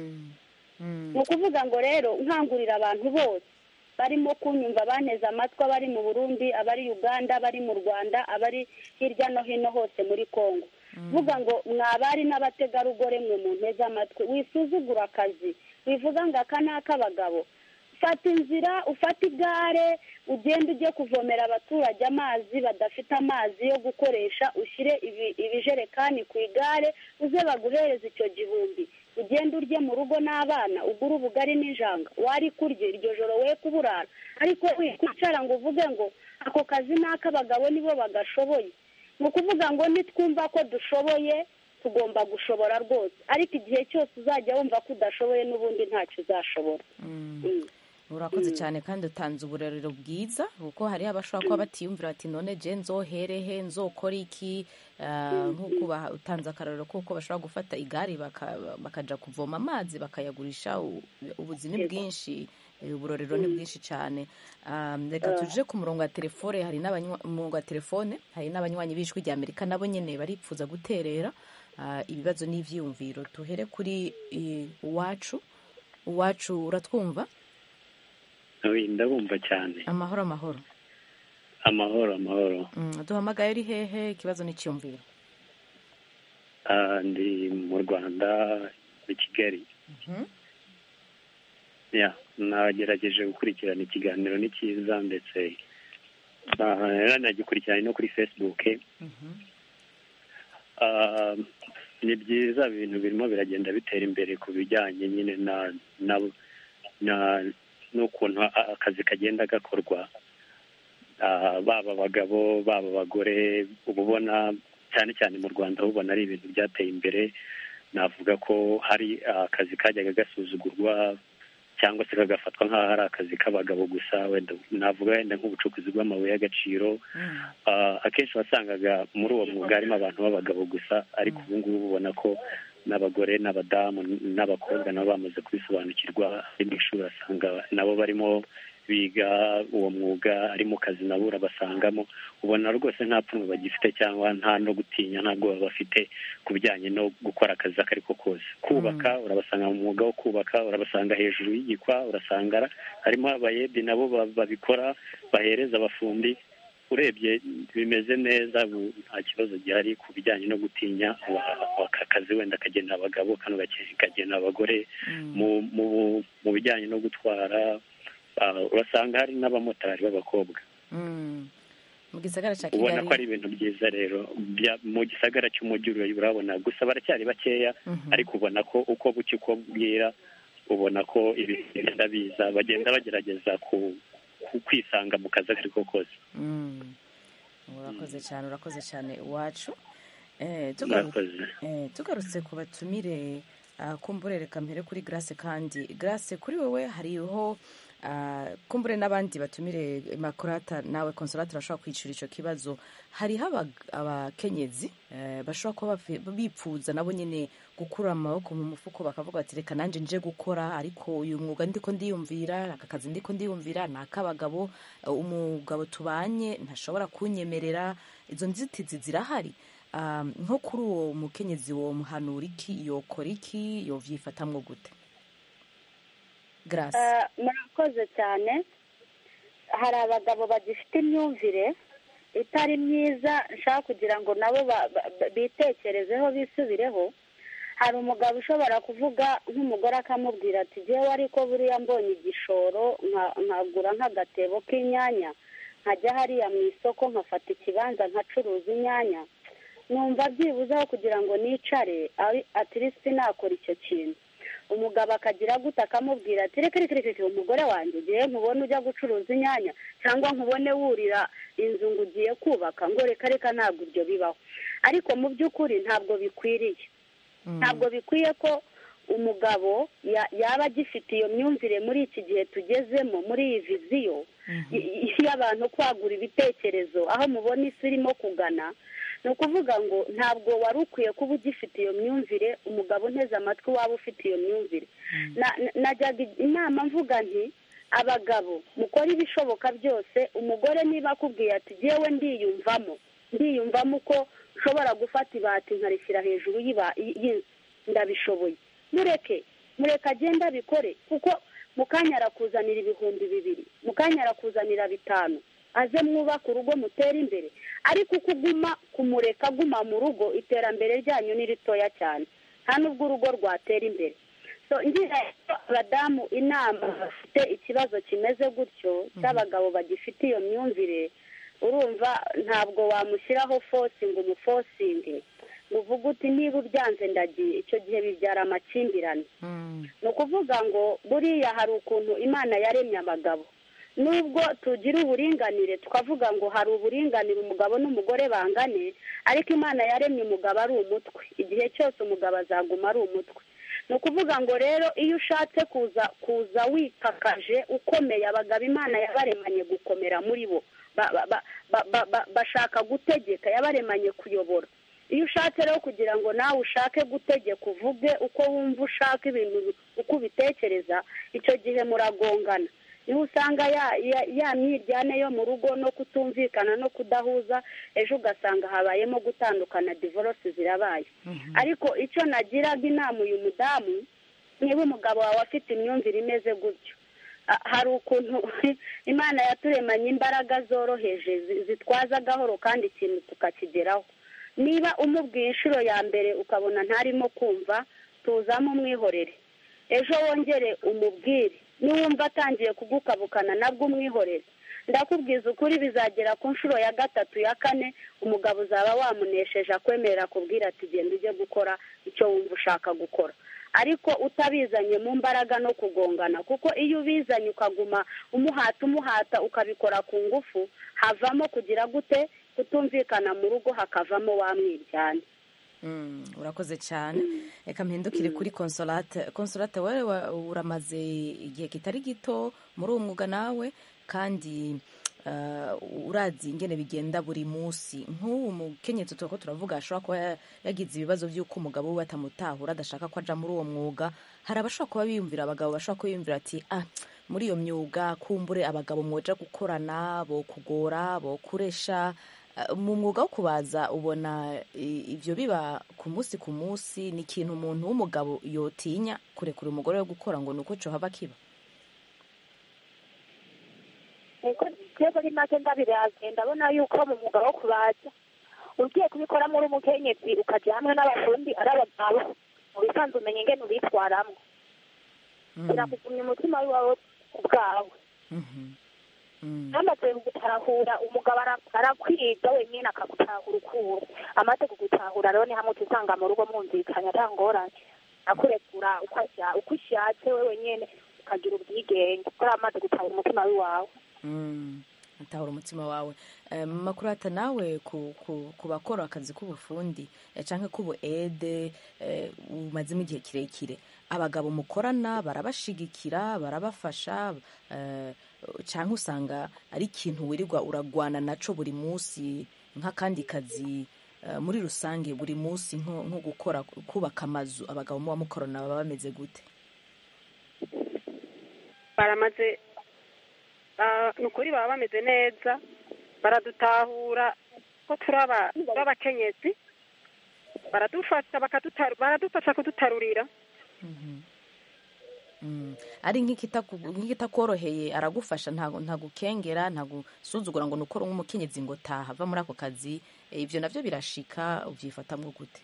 ni ukuvuga ngo rero nkangurira abantu bose barimo kunyumva baneze amatwi abari mu burundi abari uganda abari mu rwanda abari hirya no hino hose muri congo vuga ngo mwabari n'abategarugori mwe mu nteze amatwi wisuzugura akazi wivuga ngo aka ni ak'abagabo fata inzira ufate igare ugende ujye kuvomera abaturage amazi badafite amazi yo gukoresha ushyire ibi- ibijerekani ku igare uze baguhereze icyo gihumbi ugende urye mu rugo n'abana ugure ubugari n'injanga wari kurya iryo joro we kuburara ariko wikwicara ngo uvuge ngo ako kazi ni ak'abagabo nibo bagashoboye ni ukuvuga ngo nitwumva ko dushoboye tugomba gushobora rwose ariko igihe cyose uzajya wumva ko udashoboye n'ubundi ntacyo uzashobora Mm. urakoze cyane kandi utanze uburerero bwiza kuko hariho abashobora kuba batiyumvira bati none je nzoherehe nzokora iki Ah, nk'uko ba- utanze akarorero kuko bashobora gufata igare baka- bakaja kuvoma amazi bakayagurisha u- ubuzi ni bwinshi eh, uburorero ni bwinshi cyane Ah, reka tuje ku murongo wa telefone hari n'abanywa- umurongo wa telefone hari n'abanywanyi b'ijwi rya amerika nabo nyene baripfuza guterera ah, ibibazo n'ivyiyumviro tuhere kuri eh, uwacu uwacu uratwumva Oyi, ndabumva cyane amahoro amahoro amahoro amahoro Mm, duhamagaye uri hehe ikibazo n'icyumviro Ah, ndi mu rwanda i kigali Mhm. ya nagerageje gukurikirana ikiganiro ni cyiza ndetse ah, nagikurikirana no kuri facebook Ah, ni byiza ibintu birimo biragenda bitera imbere ku bijyanye nyine na na na n'ukuntu a- akazi kagenda gakorwa Ah, baba abagabo baba abagore uba ubona cyane cyane mu rwanda ubona ari ibintu byateye imbere navuga ko hari akazi kajyaga gasuzugurwa cyangwa se kagafatwa nk'aho ari akazi k'abagabo gusa wenda navuga wenda nk'ubucukuzi bw'amabuye y'agaciro Ah, akenshi wasangaga muri uwo mwuga harimo abantu b'abagabo gusa ariko ubu ngubu ubona ko n'abagore n'abadamu n'abakobwa nabo bamaze kubisobanukirwa ari mu ishuri asanga nabo barimo biga uwo mwuga ari mu kazi nabo urabasangamo ubona rwose nta pfunwe bagifite cyangwa nta no gutinya nta bwoba bafite ku bijyanye no gukora akazi ako ari ko kose kubaka urabasanga mu mwuga wo kubaka urabasanga hejuru y'igikwa urasanga harimo abayedi nabo ba- babikora bahereza abafundi urebye bimeze neza ubu nta kibazo gihari ku bijyanye no gutinya wa- aka kazi wenda kagenera abagabo kano gake- kagenera abagore mu mu mu bijyanye no gutwara ah, urasanga hari n'abamotari b'abakobwa Mm. mu gisagara cya ubona kigali ko ari ibintu byiza rero bya- mu gisagara cy'umujyi ura- urabona gusa baracyari bakeya Mhm. ariko ubona ko uko bucya uko bwira ubona ko ibintu bigenda biza bagenda bagerageza ku ku- kwisanga mu kazi ako ari ko kose Mm. urakoze cyane urakoze cyane iwacu Eh, tugaru- murakoze eh, tugarutse ku batumire ah, kumbure reka mpere kuri grace kandi grace kuri wowe hariho ah, kumbure n'abandi batumire makurata nawe consolate urashobora kwicura icyo kibazo hariho abag- abakenyezi eh, bashobora kuba bafi- bipfuza nabo nyine gukura amaboko mu mufuko bakavuga bati reka nanjye nje gukora ariko uyu mwuga ndiko ndiyumvira aka kazi ndiko ndiyumvira ni ak'abagabo eh, umugabo tubanye ntashobora kunyemerera izo nzitizi zirahari Ah, nko kuri uwo mukenyezi wo muhanura iki yokora iki yovyifatamwo gute grace Eh, murakoze cyane hari abagabo bagifite imyumvire itari myiza nshaka kugira ngo nabo ba- ba- ba- bitekerezeho bisubireho hari umugabo ushobora kuvuga nk'umugore akamubwira ati jyewe ariko buriya mbonye igishoro nka- nkagura nk'agatebo k'inyanya nkajya hariya mu isoko nkafata ikibanza nkacuruza inyanya numva byibuzeho kugira ngo nicare ari- atirisiti nakora icyo kintu umugabo akagira gute akamubwira ati reka reka reka reka umugore wanjye ngewe nkubone ujya gucuruza inyanya cyangwa nkubone wurira inzu ngo ugiye kubaka ngo reka reka ntabwo ibyo bibaho ariko mu by'ukuri ntabwo bikwiriye ntabwo bikwiye ko umugabo ya- yaba agifite iyo myumvire muri iki gihe tugezemo muri iyi viziyo y- y'abantu kwagura ibitekerezo aho mubona isi irimo kugana ni ukuvuga ngo ntabwo wari ukwiye kuba ugifite iyo myumvire umugabo unteze amatwi waba ufite iyo myumvire Na- na- najyaga inama mvuga nti abagabo mukore ibishoboka byose umugore niba akubwiye ati jyewe ndiyumvamo ndiyumvamo uko nshobora gufata ibati nkarishyira hejuru y'iba- y'inzu ndabishoboye mureke mureke agende abikore kuko mu kanya arakuzanira ibihumbi bibiri mu kanya arakuzanira bitanu aze mwubake urugo mutere imbere ariko uko uguma kumureka aguma mu rugo iterambere ryanyu ni ritoya cyane nta n'ubwo urugo rwatera imbere so ngira abadamu inama bafite ikibazo kimeze gutyo cy'abagabo bagifite iyo myumvire urumva ntabwo wamushyiraho fosi ngo umufosinge ngo uvuge uti niba ubyanze ndagiye icyo gihe bibyara amakimbirane ni ukuvuga ngo buriya hari ukuntu imana yaremye abagabo nubwo tugira uburinganire tukavuga ngo hari uburinganire umugabo n'umugore bangane ariko imana yaremye umugabo ari umutwe igihe cyose umugabo azaguma ari umutwe ni ukuvuga ngo rero iyo ushatse kuza kuza wikakaje ukomeye abagabo imana yabaremanye gukomera muri bo Ba- ba- ba- ba- ba- ba- bashaka gutegeka yabaremanye kuyobora iyo ushatse rero kugira ngo nawe ushake gutegeka uvuge uko wumva ushaka ibintu uko ubitekereza icyo gihe muragongana niho usanga ya ya- ya myiryane yo mu rugo no kutumvikana no kudahuza ejo ugasanga habayemo gutandukana divorce zirabaye ariko icyo nagiraga inama uyu mudamu niba umugabo wawe afite imyumvire imeze gutyo a- hari ukuntu imana yaturemanye imbaraga zoroheje zi- zitwaza gahoro kandi ikintu tukakigeraho niba umubwiye inshuro ya mbere ukabona ntarimo kumva tuzamo umwihorere ejo wongere umubwire niwumva atangiye kugukabukana nabwo umwihorere ndakubwiza ukuri bizagera ku nshuro ya gatatu ya kane umugabo uzaba wamunesheje akwemerera kubwira ati genda ujye gukora icyo wumva ushaka gukora ariko utabizanye mu mbaraga no kugongana kuko iyo ubizanye ukaguma umuhata umuhata ukabikora ku ngufu havamo kugira gute kutumvikana mu rugo hakavamo wamwiryane Mm, urakoze cyane reka mpindukire kuri consolate consolate wowe wa- uramaze igihe kitari gito muri uwo mwuga nawe kandi uh, urazi ingene bigenda buri munsi nk'ubu mukenyetso turako turavuga ashobora kuba ya- yagize ibibazo by'uko umugabo we batamutahura adashaka ko aja muri uwo mwuga hari abashobora kuba biyumvira abagabo bashobora kuba biyumvira ati ah muri iyo myuga kumbure abagabo mwoja gukorana bo kugora bo kuresha Uh, mu mwuga wo kubaza ubona i- ivyo biba ku munsi ku munsi ni ikintu umuntu w'umugabo yotinya kurekura umugore we gukora ngo nuko cohaba kiba niko twebwe ari make ndabiraze ndabona yuko mu mwuga wo kubaza ugiye kubikoramo uri umukenyezi ukajya hamwe n'abafundi ari abagabo mu bisanzwe umenya ingene ubitwaramo birakugumya umutima wawe ubwawe amaze kugutahura umugabo ara- arakwiga wenyine akagutahura ukura amaze kugutahura rero ni hamwe uca usanga mu rugo mwumvikanye ata ngorane akurekura uko asha- uko ushatse we wenyine ukagira ubwigenge kuko ari amaze gutahura umutima w'iwawe Mm, atahura umutima wawe Eh, makurata nawe ku, ku, ku bakora akazi k'ubufundi eh, canke k'ubu ede eh, umazemo igihe kirekire abagabo mukorana barabashigikira barabafasha eh, canke usanga ari ikintu wirirwa uragwana naco buri munsi nk'akandi kazi eh, muri rusange buri munsi nko nko gukora kubaka amazu abagabo muba mukorana baba bameze gute baramaze ah, ni ukuri baba bameze neza baradutahura ko turi aba- turi abakenyezi baradufasha bakadutaru- baradufasha kudutarurira Mm. ari nk'ikitaku- nk'ikitakoroheye aragufasha ntago ntagukengera ntagusuzugura ngo nukore nk'umukenyezi ngo taha va muri ako kazi Eh, ivyo navyo birashika uvyifatamwo gute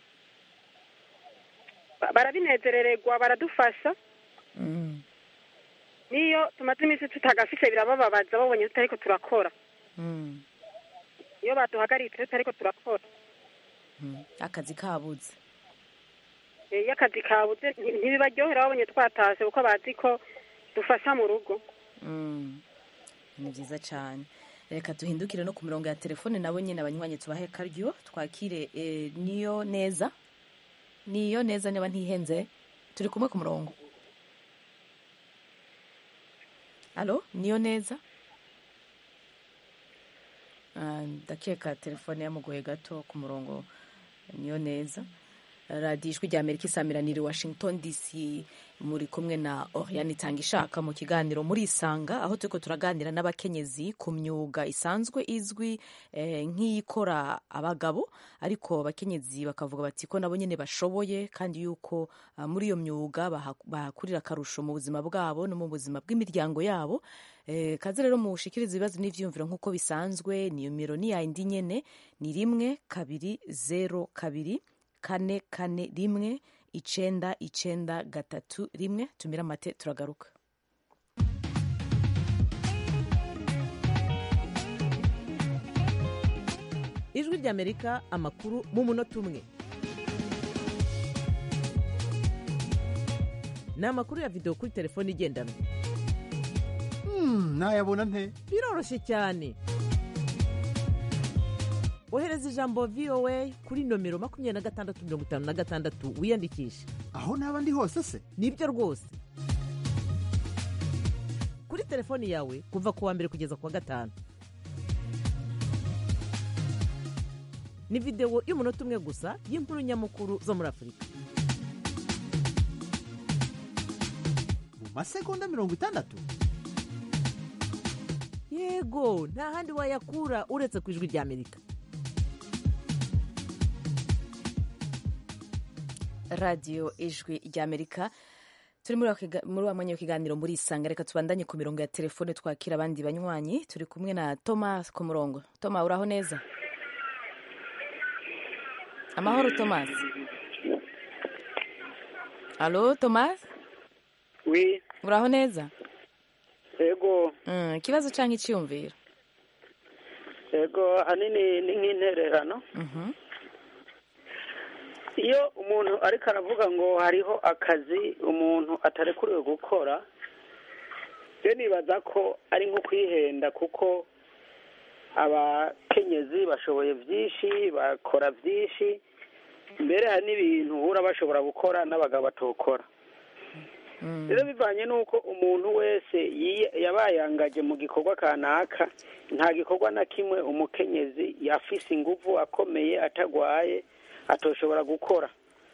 Ba- barabinezerererwa baradufasha Mm. niyo tumaze iminsi tutagafise birabababaza babonye tutariko turakora Mm. iyo baduhagaritse tutariko turakora Mm. akazi kabuze Eh, iyo akazi kabuze nti- ntibibaryohera babonye twatashe kuko bazi ko dufasha mu rugo Mm. ni vyiza cane reka duhindukire no ku mirongo ya telefone nabo nyene abanywanyi tubahe karyo twakire eh, niyo neza niyo neza niba ntihenze turi kumwe ku murongo alo niyo neza Ah, ndakeka telefone yamugoye gato ku murongo niyo neza radiyo ijwi rya amerika isamiraniye washington dc muri kumwe na oriane itanga ishaka mu kiganiro muri isanga aho turiko turaganira n'abakenyezi ku myuga isanzwe izwi eh, nk'iyikora abagabo ariko abakenyezi bakavuga bati ko nabo nyene bashoboye kandi yuko ah, muri iyo myuga baha- bahakurira akarusho mu buzima bwabo no mu buzima bw'imiryango yabo Eh, kaze rero mushikiriza ibibazo n'ivyiyumviro nk'uko bisanzwe nimero ni yayindi nyene ni rimwe kabiri zero kabiri kane kane rimwe icenda icenda gatatu rimwe tumira amate turagaruka ijwi ry'amerika amakuru mu munota umwe ni amakuru ya videwo kuri telefone igendanwa nayabona nte biroroshye cyane ohereza ijambo voa kuri nomero makumyabiri na gatandatu mirongo itanu na gatandatu wiyandikishe aho naba ndi hose se nibyo rwose kuri telefoni yawe kuva ku wa mbere kugeza ku wa gatanu ni videwo y'umunota umwe gusa y'inkuru nyamukuru zo muri afurika mu masegonda mirongo itandatu yego nta handi wayakura uretse ku ijwi ry'amerika radiyo ijwi ry'amerika turi muri wa kiga- muri wa mwanya w'ikiganiro muri isanga reka tubandanye ku mirongo ya telefone twakira abandi banywanyi turi kumwe na thomas ku murongo toma uraho neza amahoro thomas alo thomas wi uraho neza yego Mm, ikibazo cyangwa icyiyumviro yego ahanini ni nk'intererano Mhm. iyo umuntu ariko aravuga ngo hariho akazi umuntu atarekuriwe gukora rero nibaza ko ari nko kwihenda kuko abakenyezi bashoboye byinshi bakora byinshi mbere hari n'ibintu uhura bashobora gukora n'abagabo batokora rero bivanye n'uko umuntu wese yi- yabayangaje mu gikorwa kanaka nta gikorwa na kimwe umukenyezi yafise inguvu akomeye atagwaye atoshobora gukora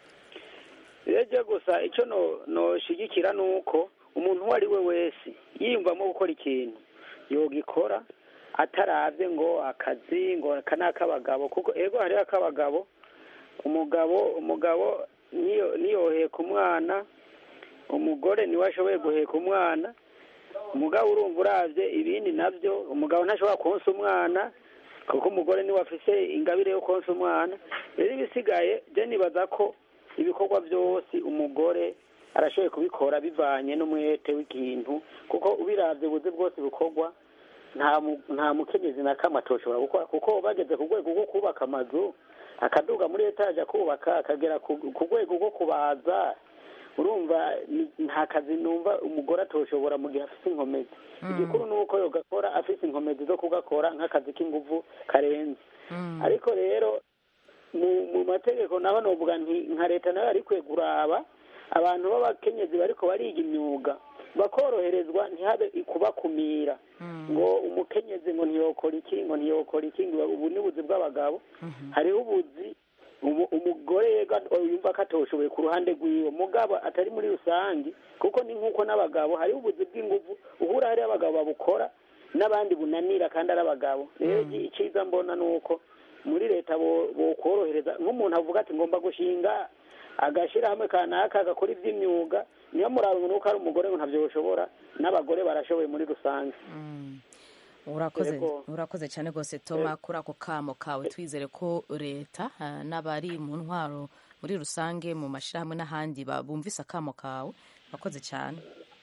rero gusa icyo no- noshigikira ni uko umuntu uwo ari we wese yiyumvamo gukora ikintu yogikora atarabye ngo akazi ngo aka ni ak'abagabo kuko ego hariho ak'abagabo umugabo umugabo niyo niyoheka umwana umugore niwe ashoboye guheka umwana umugabo urumva urabye ibindi nabyo umugabo ntashobora konsa umwana kuko umugore niwe afise ingabire yo konsa umwana rero ibisigaye byo nibaza ko ibikorwa byose umugore arashoboye kubikora bivanye n'umwete w'ikintu kuko ubirabye ubuzi bwose bukorwa nta mu- nta mukenyezi na kamwe atoshobora gukora kuko bageze ku rwego rwo kubaka amazu akaduga muri etaje akubaka akagera ku ku rwego rwo kubaza urumva ni- nta kazi numva umugore atoshobora mu gihe afite inkomezi igikuru ni uko yogakora afite inkomezi zo kugakora nk'akazi k'inguvu karenze ariko rero mu mu mategeko naho novuga nti nka leta nayo yari ikwiye kuraba abantu b'abakenyezi bariko bariga imyuga bakoroherezwa ntihabe kubakumira ngo umukenyezi ngo ntiyokora iki ngo ntiyokora iki ngo ubu ni ubuzi bw'abagabo hariho ubuzi umu- umugore yega yumva ko atoshoboye ku ruhande rwiwe mugabo atari muri rusange kuko ni nk'uko n'abagabo hariho ubuzi bw'inguvu uhura hariho abagabo babukora n'abandi bunanira kandi ari abagabo rero icyiza mbona ni uko muri leta bo- bokorohereza nk'umuntu avuga ati ngomba gushinga agashyirahamwe kanaka agakora iby'imyuga niyo muraba nuko ari umugore ngo ntabyo bishobora n'abagore barashoboye muri rusange urakoze Yego. urakoze cyane rwose toma kuri ako kamo kawe twizere ko leta ah, n'abari mu ntwaro muri rusange mu mashyirahamwe n'ahandi ba- bumvise akamo kawe urakoze cyane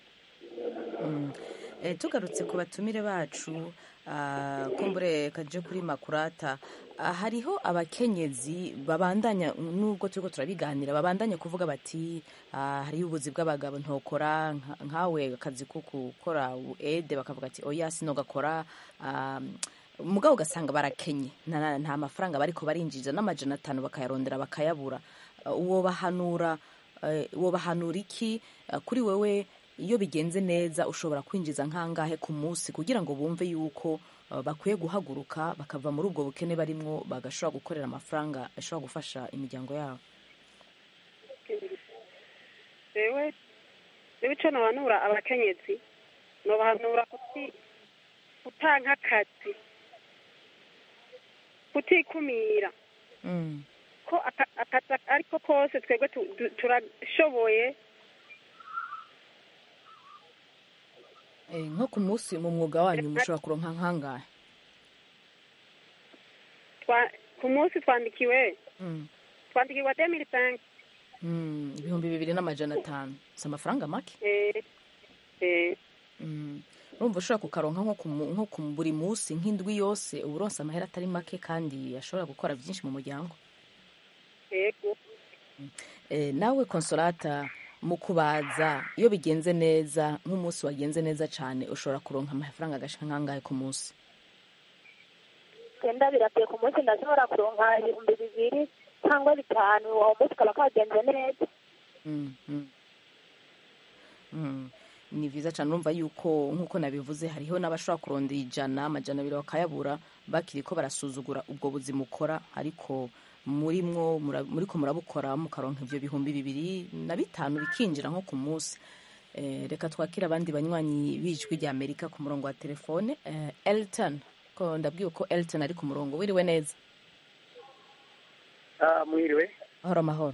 Mm. Eh, tugarutse ku batumire bacu ah, kumbure kaje kuri makurata ah, hariho abakenyezi babandanya nubwo turiko turabiganira babandanya kuvuga bati ah, hariho ubuzi bw'abagabo ntokora nka- nkawe akazi ko gukora ede bakavuga ati oya sinogakora ah, mugabo ugasanga barakenye nta nta mafaranga bariko barinjiza n'amajana atanu bakayarondera bakayabura Ah, uwo bahanura eh, uwo bahanura iki Ah, kuri wewe iyo bigenze neza ushobora kwinjiza nk'angahe ku munsi kugira ngo bumve yuko uh, bakwiye guhaguruka bakava muri ubwo bukene barimwo bagashobora gukorera amafaranga ashobora gufasha imiryango yabo rewe rewe icyo nobanura abakenyezi nobahanura kuti kutanka akazi kutikumira ko aka- akazi ariko kose twebwe tu- tu- turashoboye Eh, nko ku munsi mu mwuga wanyu mushobora kuronka nk'angahe twa- ku munsi twandikiwe Mm. twandikirwa demiri sanke Mm, ibihumbi bibiri n'amajana atanu si amafaranga make Mm. urumva ushobora kukaronka nko ku mu- nko ku buri munsi nk'indwi yose uba uronse amahera atari make kandi ashobora gukora byinshi mu muryango yego Eh, nawe konsolata mu kubaza iyo bigenze neza nk'umunsi wagenze neza cyane ushobora kuronka amafaranga agashika nk'angahe ku munsi genda birateye ku munsi ndashobora kuronka ibihumbi bibiri cyangwa bitanu uwo munsi kaba kagenze neza Mm, mm. Mm. ni byiza cyane urumva yuko nk'uko nabivuze hariho n'abashobora kurondera ijana amajana abiri bakayabura bakiri ko barasuzugura ubwo buzima ukora ariko muri mwo mura- muriko murabukora mukaronka ivyo bihumbi bibiri na bitanu bikinjira nko ku munsi Eh, reka twakire abandi banywanyi b'ijwi rya amerika ku murongo wa telefone Eh, elton ko ndabwiwe ko elton ari ku murongo wiriwe neza Ah, mwiriwe mahoro mahoro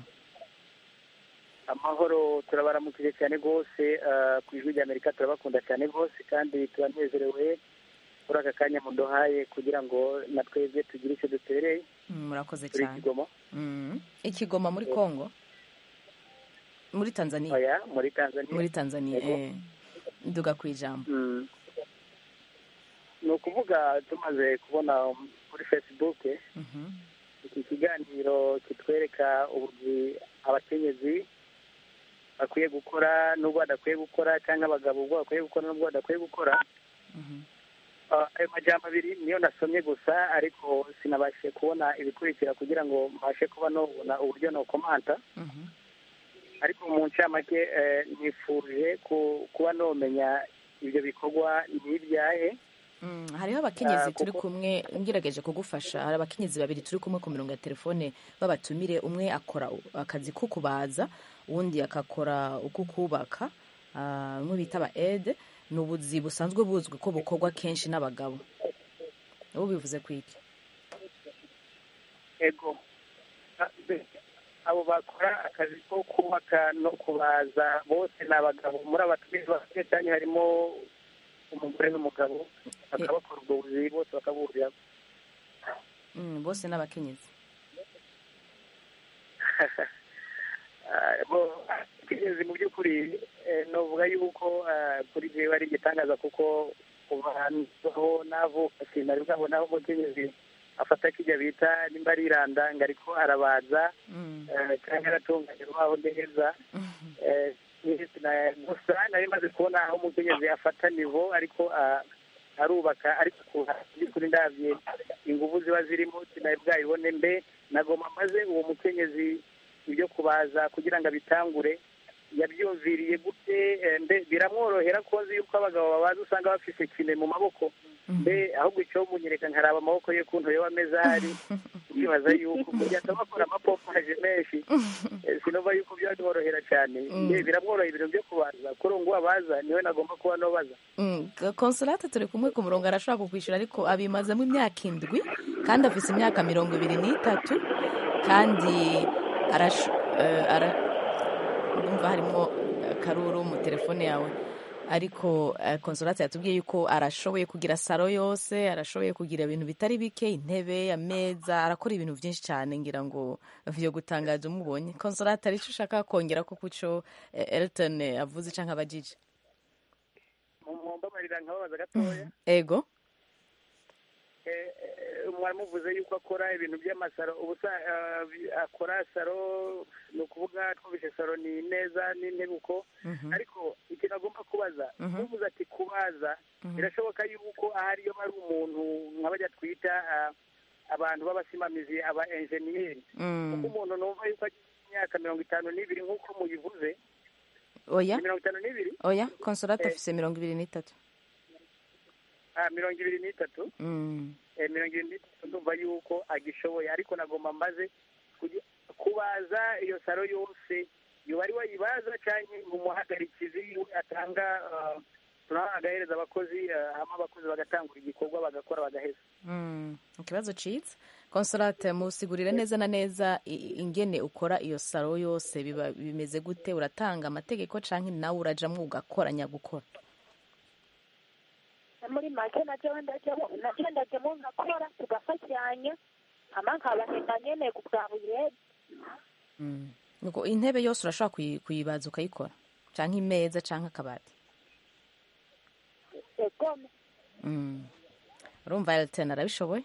amahoro turabaramukije cyane rwose ah, ku ijwi rya amerika turabakunda cyane rwose kandi turanezerewe kuri aka kanya muduhaye kugira ngo na twebwe tugire icyo dutereye Mm, murakoze turi cyane kigoma Mm. ikigoma muri congo muri tanzania oya muri tanzania muri tanzania Yego. eh. nduga ku ijambo Mm. ni ukuvuga tumaze kubona kuri facebook iki kiganiro kitwereka ubuzi abakenyezi bakwiye gukora n'ubwo badakwiye gukora cyangwa abagabo ubwo bakwiye gukora n'ubwo badakwiye gukora Ah, ayo majambo abiri niyo nasomye gusa ariko sinabashije kubona ibikurikira kugira ngo mbashe kuba nobona uburyo nokomanta ariko mu ncamake eh, nifuje ku- kuba nomenya ibyo bikorwa n'ibyahe Mm, hariho abakenyezi Ah, turi kuko- kumwe ngerageje kugufasha hari abakenyezi babiri turi kumwe ku mirongo ya telefone babatumire umwe akora u- akazi ko kubaza uwundi akakora uko kubaka ah, umwe bita aba ede ni ubuzi busanzwe buzwi ko bukorwa kenshi n'abagabo ubu bivuze ku iki ego Ah, be- abo bakora akazi ko kubaka no kubaza bose ni abagabo muri abatumizi bafite cyane harimo umugore n'umugabo bakaba bakora ubwo buzi bose bakabuhurira Mm, bose n'abakenyezi ikinezi mu by'ukuri eh, novuga yuko ah, kuri jewe ari igitangaza kuko kuva aho navuka sinari bwabona aho umukenyezi afata kijya bita nimba ari iranda ngo ariko arabaza eh, cyangwa aratunganya urubaho neza Eh, na- gusa nari maze kubona aho umukenyezi afata nivo ariko ah, arubaka ariko ku kuri ndabye ingufu ziba zirimo sinari bwayibone mbe nagoma maze uwo mukenyezi ibyo kubaza kugira ngo abitangure yabyumviriye gute eh, mbe biramworohera ko nzi yuko abagabo babaza usanga bafise kine mu maboko mbe ahubwo icyo munyereka nkaraba amaboko ye kuntu yoba ameze ahari ndibaza yuko kugira ngo bakora amapompaje menshi eh, sinumva yuko byamworohera cyane mbe biramworohera ibintu byo kubaza kuri ubu ngubu abaza niwe nagomba kuba nobaza Mm, konsolate turi kumwe ku murongo arashobora kukwishyura ariko abimazemo imyaka indwi kandi afite imyaka mirongo ibiri n'itatu kandi arash- eh, ara ndumva harimo akaruru mu telefone yawe ariko eh, konsolate yatubwiye yuko arashoboye kugira saro yose arashoboye kugira ibintu bitari bike intebe ameza arakora ibintu byinshi cyane ngira ngo vyo gutangaza umubonye konsolate hari icyo ushaka kongera ko kuco eh, elton eh, avuze canke abajije mumbabarira nkababaza gatoya ego Eh, eh, mwaramuvuze yuko akora ibintu by'amasaro ubusa eh, akora saro ni ukuvuga twumvise saro ni neza n'intebe uko ariko ikintu agomba kubaza Mhm. uvuze ati kubaza birashoboka yuko ahari iyo hari umuntu nka bajya twita ah, abantu b'abasimamizi aba enjeniyeri Mm. kuko umuntu numva yuko agize imyaka mirongo itanu n'ibiri nk'uko muyivuze oya ni mirongo itanu n'ibiri oya konsolate Eh. afise mirongo ibiri n'itatu Ah, mirongo ibiri n'itatu Mm. eh, mirongo irindwi n'itatu ndumva yuko agishoboye ariko nagomba mbaze kugi- kubaza iyo saro yose yoba ari wayibaza cyangwa ngo umuhagarikizi we atanga ah, tunaha agahereza abakozi ah, hama abakozi bagatangura igikorwa bagakora bagaheza Mm. ikibazo citse konsolate musigurire neza na neza i- ingene ukora iyo saro yose biba bimeze gute uratanga amategeko canke nawe urajamwo ugakoranya gukora muri make nacyo ndajyamo nacyo ndajyamo nkakora tugafatanya hama nkabahemba nyene bwa buri wese Mm. Nuko intebe yose urashobora kuyi- kuyibaza ukayikora canke imeza canke akabati egome Mm. urumva elton arabishoboye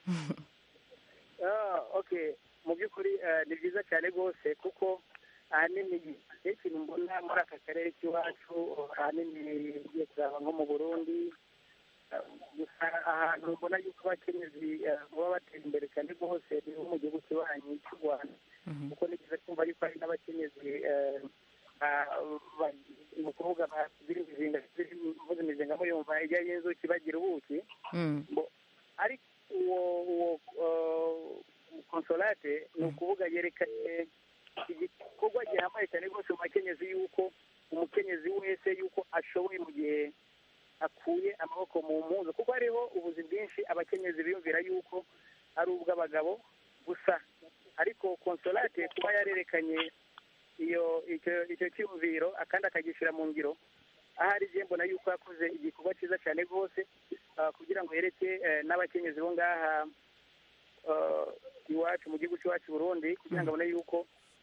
Ah, okay mu by'ukuri eh, ni byiza cyane rwose kuko ahanini iyo ikintu mbona muri aka karere k'iwacu ahanini ugiye kuraba nko mu burundi eh, gusa ahantu mbona yuko abakenyezi eh, baba batera imbere cyane rwose ni nko mu gihugu kibanyi cy'u rwanda kuko ni byiza kumva yuko hari n'abakenyezi eh, ba- ba- ni ukuvuga bazira imizinga mvuze imizinga muyumva ijya y'inzuki bagira ubuki Mm. ariko uwo uwo uh, konsolate ni ukuvuga yerekanye igikorwa gihambaye cyane rwose mu bakenyezi yuko umukenyezi wese yuko ashoboye mu gihe akuye amaboko mu mpuzu kuko hariho ubuzi bwinshi abakenyezi biyumvira yuko ari ubw'abagabo gusa ariko konsolate kuba yarerekanye iyo icyo icyo cyumviro akandi akagishyira mu ngiro ahari igihe mbona yuko yakoze igikorwa cyiza cyane rwose ah, kugira ngo yereke eh, n'abakenyezi bo ngaha ah, iwacu mu gihugu cy'iwacu Burundi kugira ngo abone yuko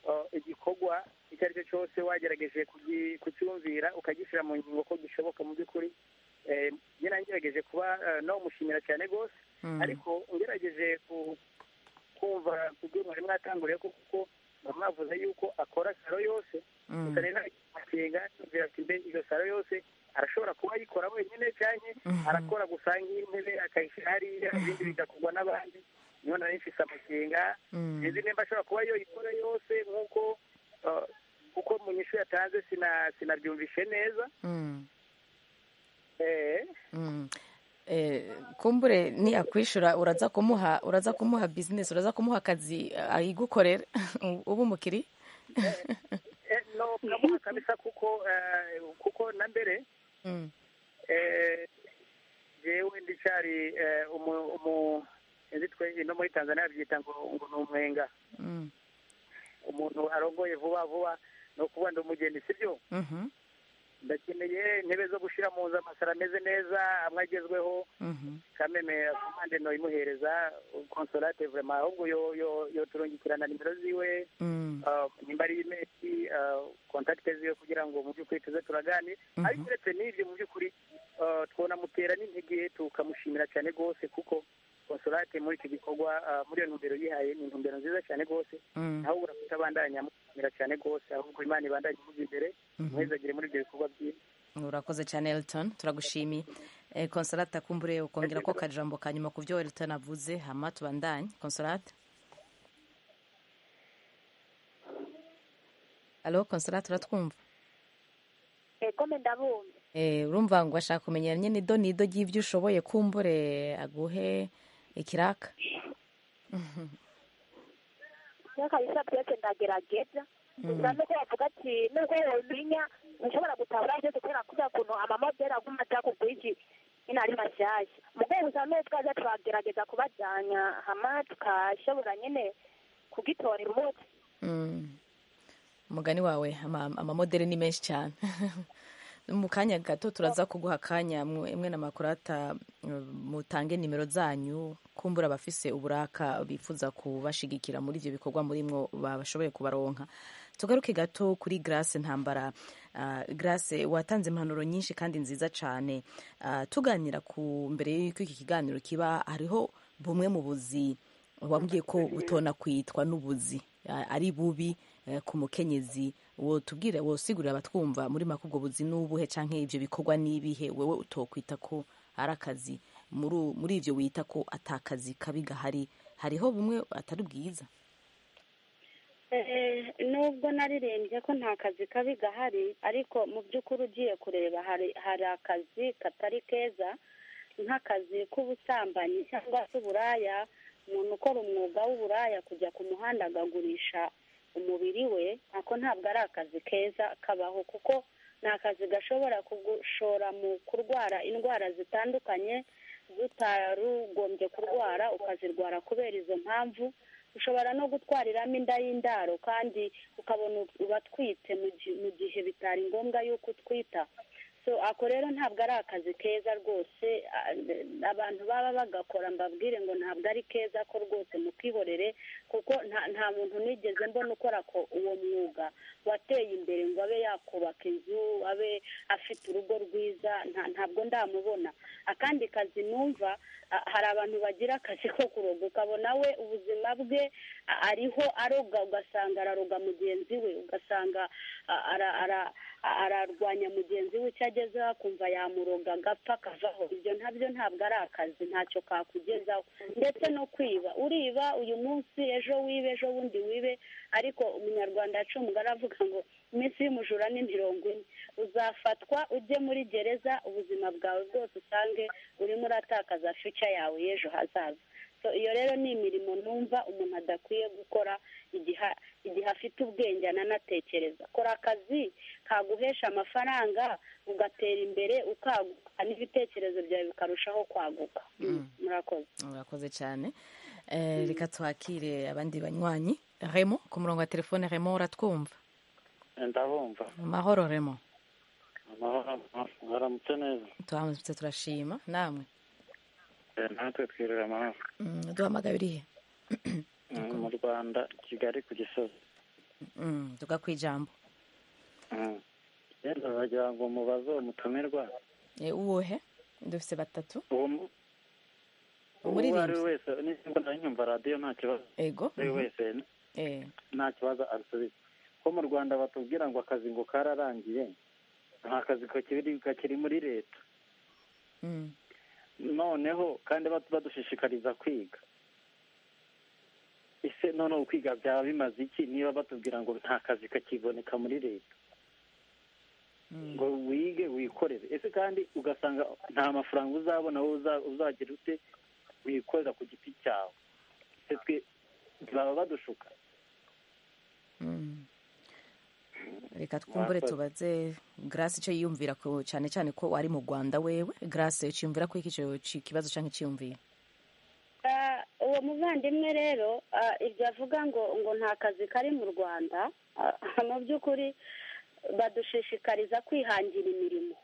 uh, igikorwa icyo ari cyo cyose wagerageje kugi- kucyumvira ukagishyira mu ngingo ko gishoboka mu by'ukuri Eh, njye nagerageje kuba uh, nawumushimira cyane rwose Mm. ariko ngerageje ku- kumva ku byo mwari mwatanguriye ko kuko mwari mwavuze yuko akora salo yose Mm. gusa rero akenga yumvira ati mbe iyo salo yose arashobora kuba ayikora wenyine cyane arakora gusa nk'intebe akayishyira hariya ibindi bigakorwa n'abandi niyo nari mfise amakenga Mm. sinzi nimba ashobora kuba yoyikora yose nk'uko uh, kuko mu nyishu yatanze sina sinabyumvishe neza Mm. eh Mm. Eh, kumbure niyakwishura uraza kumuha uraza kumuha business uraza kumuha akazi eh, ayigukorera ubu umukiri eh, no kamuha kabisa kuko eh, kuko na mbere Mm. eh, jewe ndicari eh, umu umu sinzi twe ino muri Tanzania babyita ngo ngo ni umwenga Mm. umuntu arongoye vuba vuba ni ukuvuga ndi umugeni sibyo Mhm. ndakeneye intebe zo gushyira mu nzu amasaro ameze neza amwe agezweho Mhm. kameme komande no imuhereza consolate vraiment ahubwo yo yo yo turungikirana nimero ziwe Mm. uh, nimba ari imeri uh, kontakite ziwe kugira ngo mu by'ukuri tuze turaganire Mhm. ariko uretse n'ibyo mu by'ukuri uh, twonamutera n'intege tukamushimira cyane rwose kuko consolate muri iki gikorwa uh, muri iyo ntumbero yihaye ni intumbero nziza cyane rwose Mm. naho ubura kutabandanya mushimira cyane rwose ahubwo imana ibandanye imuza imbere Mhm. mwezagire muri ibyo bikorwa byiza urakoze cyane elton turagushimiye eh, consolate akumbure ukongera ko kajambo ka nyuma ku byo elton avuze hama tubandanye consolate alo consolate uratwumva ego mbe ndabumva Eh, urumva ngo ashaka kumenya nyine ido n'ido ry'ibyo ushoboye kumbure aguhe ikiraka iyo kabisa byose ndagerageza gusa nuko bavuga ati nubwo womenya ntushobora gutabura byose kubera kuriya kuntu amamodeli aguma aja ku bwinshi nyine ari mashyashya mugabo gusa n'uwo twaza turagerageza kubajyanya hama tukashobora nyine kugitorera umuti Mm. umugani wawe ama- amamodeli ni menshi cyane mu kanya gato turaza kuguha akanya mwe na makurata mutange nimero zanyu kumbura abafise uburaka bifuza kubashigikira muri ibyo bikorwa murimwo bashoboye kubaronka tugaruke gato kuri grace ntambara uh, grace watanze impanuro nyinshi kandi nziza cyane uh, tuganira ku mbere y'uko iki kiganiro kiba hariho bumwe mu buzi wambwiye ko butona kwitwa n'ubuzi uh, ari bubi uh, ku mukenyezi wo tubwire wosigurira abatwumva muri make ubwo buzi n'ubuhe canke ivyo bikorwa n'ibihe wewe utokwita ko ari akazi muri muri ivyo wita ko atakazi kabi gahari hariho bumwe atari bwiza nubwo naririmbye ko nta kazi kabi gahari ariko mu by'ukuri ugiye kureba hari hari akazi katari keza nk'akazi k'ubusambanyi cyangwa se uburaya umuntu ukora umwuga w'uburaya kujya ku muhanda agagurisha umubiri we ako ntabwo ari akazi keza kabaho kuko ni akazi gashobora kugushora mu kurwara indwara zitandukanye zitarugombye kurwara ukazirwara kubera izo mpamvu ushobora no gutwariramo inda y'indaro kandi ukabona uratwite mu gihe bitari ngombwa yuko utwita so ako rero ntabwo ari akazi keza rwose abantu baba bagakora mbabwire ngo ntabwo ari keza ko rwose mukihorere kuko nta muntu nigeze mbona ukora ko uwo mwuga wateye imbere ngo abe yakubaka inzu abe afite urugo rwiza ntabwo ndamubona akandi kazi numva hari abantu bagira akazi ko kuroga ukabona we ubuzima bwe ariho aroga ugasanga araroga mugenzi we ugasanga ararwanya mugenzi we icyo agezeho akumva yamuroga agapfa akavaho ibyo ntabyo ntabwo ari akazi ntacyo kakugezaho ndetse no kwiba uriba uyu munsi ejo wibe ejo bundi wibe ariko umunyarwanda yacunga aravuga ngo iminsi y'umujura ni mirongo ine uzafatwa ujye muri gereza ubuzima bwawe bwose usange urimo uratakaza fica yawe y'ejo hazaza iyo rero ni imirimo numva umuntu adakwiye gukora igihe afite ubwenge ananatekereza kora akazi kaguhesha amafaranga ugatera imbere ukaguka n'ibitekerezo byawe bikarushaho kwaguka murakoze murakoze cyane reka twakire abandi banywanyi remo ku murongo wa telefone remo uratwumva ndabumva amahoro remo mwaramutse neza turamutse turashima namwe natwe twirira amahoro duhamagaye urihe mu rwanda kigali ku gisozi Mm, tuga ku ijambo rero bagira ngo mubaze uwo mutumirwa Eh, uwuhe dufise batatu uwo mu- uwo Umuririmbyi. ari we wese nimba nawe nyumva radiyo nta kibazo ego ari we mhm. wese Eh, nta kibazo asubiza ko mu rwanda batubwira ngo akazi ngo kararangiye nta kazi kakiri kakiri muri leta mm. noneho kandi batu- badushishikariza kwiga ese noneho kwiga byaba bimaze iki niba batubwira ngo nta kazi kakiboneka muri leta ngo wige wikorere ese kandi ugasanga nta mafaranga uzabona wowe uza- uzagira ute wikorera ku giti cyawe ese twe baba badushuka Mm. reka twumbure Mwakoze. tubaze grace icyo yiyumvira ko cyane cyane ko ari mu rwanda wewe grace uciyumvira ko iki cyo- ci- kibazo cyangwa icyiyumvira Ah, uwo muvandimwe rero ah, ibyo avuga ngo ngo nta kazi kari mu rwanda ah, mu by'ukuri badushishikariza kwihangira imirimo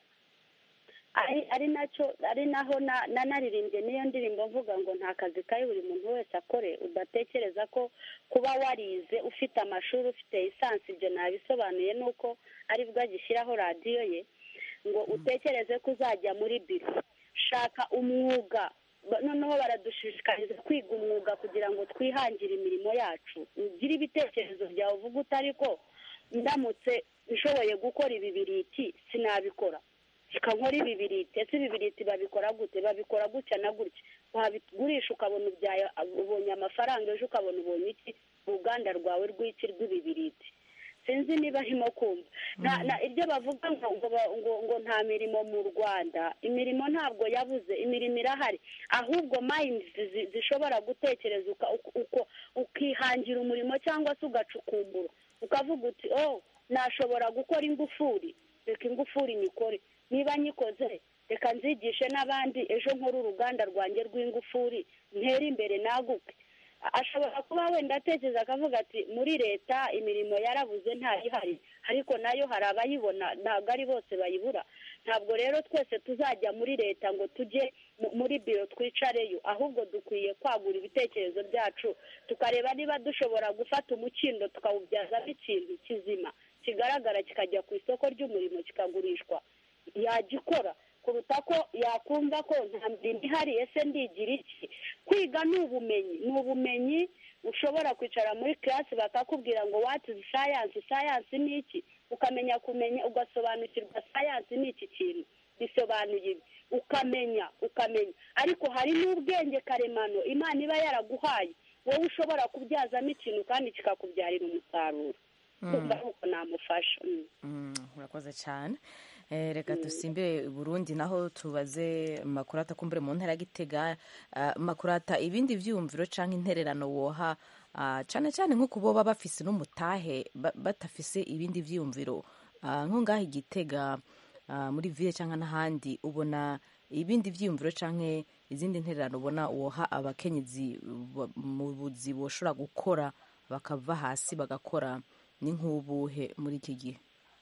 ari ari nacyo ari naho na- nanaririmbye n'iyo ndirimbo mvuga ngo nta kazi kari buri muntu wese akore udatekereza ko kuba warize ufite amashuri ufite lisansi ibyo nabisobanuye nuko aribwo agishyiraho radiyo ye ngo utekereze ko uzajya muri biro shaka umwuga Ba- noneho baradushishikariza kwiga umwuga kugira ngo twihangire imirimo yacu ugire ibitekerezo byawe uvuga utari ko ndamutse nshoboye gukora ibi biriti sinabikora reka nkore ibi biriti ese ibi biriti babikora gute babikora gutya na gutya wabigurisha ukabona ubyaye ubonye amafaranga ejo ukabona ubonye iki uruganda rwawe rw'iki rw'ibibiriti sinzi niba arimo kumva Na- na- ibyo bavuga ngo ngo ba- ngo ngo nta mirimo mu rwanda imirimo ntabwo yabuze imirimo irahari ahubwo mayindi zi- zishobora gutekereza uka- uko- uko ukihangira umurimo cyangwa se ugacukumbura ukavuga uti oh nashobora gukora ingufuri reka ingufuri nyikore niba nyikoze reka nzigishe n'abandi ejo nkore uruganda rwanjye rw'ingufuri ntere imbere naguke ashobora kuba wenda atekereza akavuga ati muri leta imirimo yarabuze ntayihari ariko nayo hari abayibona ntabwo ari bose bayibura ntabwo rero twese tuzajya muri leta ngo tujye mu- muri biro twicareyo ahubwo dukwiye kwagura ibitekerezo byacu tukareba niba dushobora gufata umukindo tukawubyazamo ikintu kizima kigaragara kikajya ku isoko ry'umurimo kikagurishwa yagikora kuruta ko yakumva ko nta mirimo ihari ese ndigira iki kwiga ni ubumenyi ni ubumenyi ushobora kwicara muri kirasi bakakubwira ngo wati sayansi sayansi ni iki ukamenya kumenya ugasobanukirwa sayansi ni iki kintu bisobanuye ibi ukamenya ukamenya ariko hari n'ubwenge karemano imana iba yaraguhaye wowe ushobora kubyazamo ikintu kandi kikakubyarira umusaruro Mm. kumva ari uko namufasha Mm. Mm, urakoze cyane Eh, reka dusimbire burundi naho tubaze makurata kumbure mu ntera ya gitega Ah, makurata ibindi vyumviro canke intererano woha ah, cane cane nko kuboba bafise n'umutahe ba- batafise ibindi vyumviro Ah, nko ngaho igitega ah, muri ville canke n'ahandi ubona ibindi vyumviro canke izindi ntererano ubona woha abakenyezi ba- mu buzi boshobora gukora bakava hasi bagakora ni nk'ubuhe muri iki gihe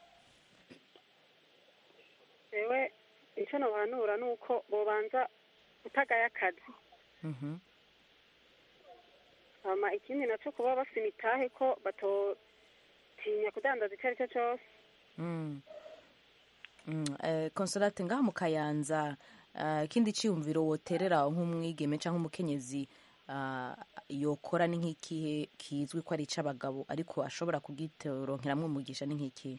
yewe icyo nabanura ni uko bobanza utagaye akazi Mhm. hama ikindi nacyo kuba bafite imitahe ko batotinya kudandaza icyo ari cyo cyose Mm. Mm, eh, consolate ngaha mu kayanza ah, ikindi cyiyumviro woterera nk'umwigeme cyangwa umukenyezi ah, yokora ni nk'ikihe kizwi ko ari icy'abagabo ariko ashobora kugitoronkeramwo umugisha ni nk'ikihe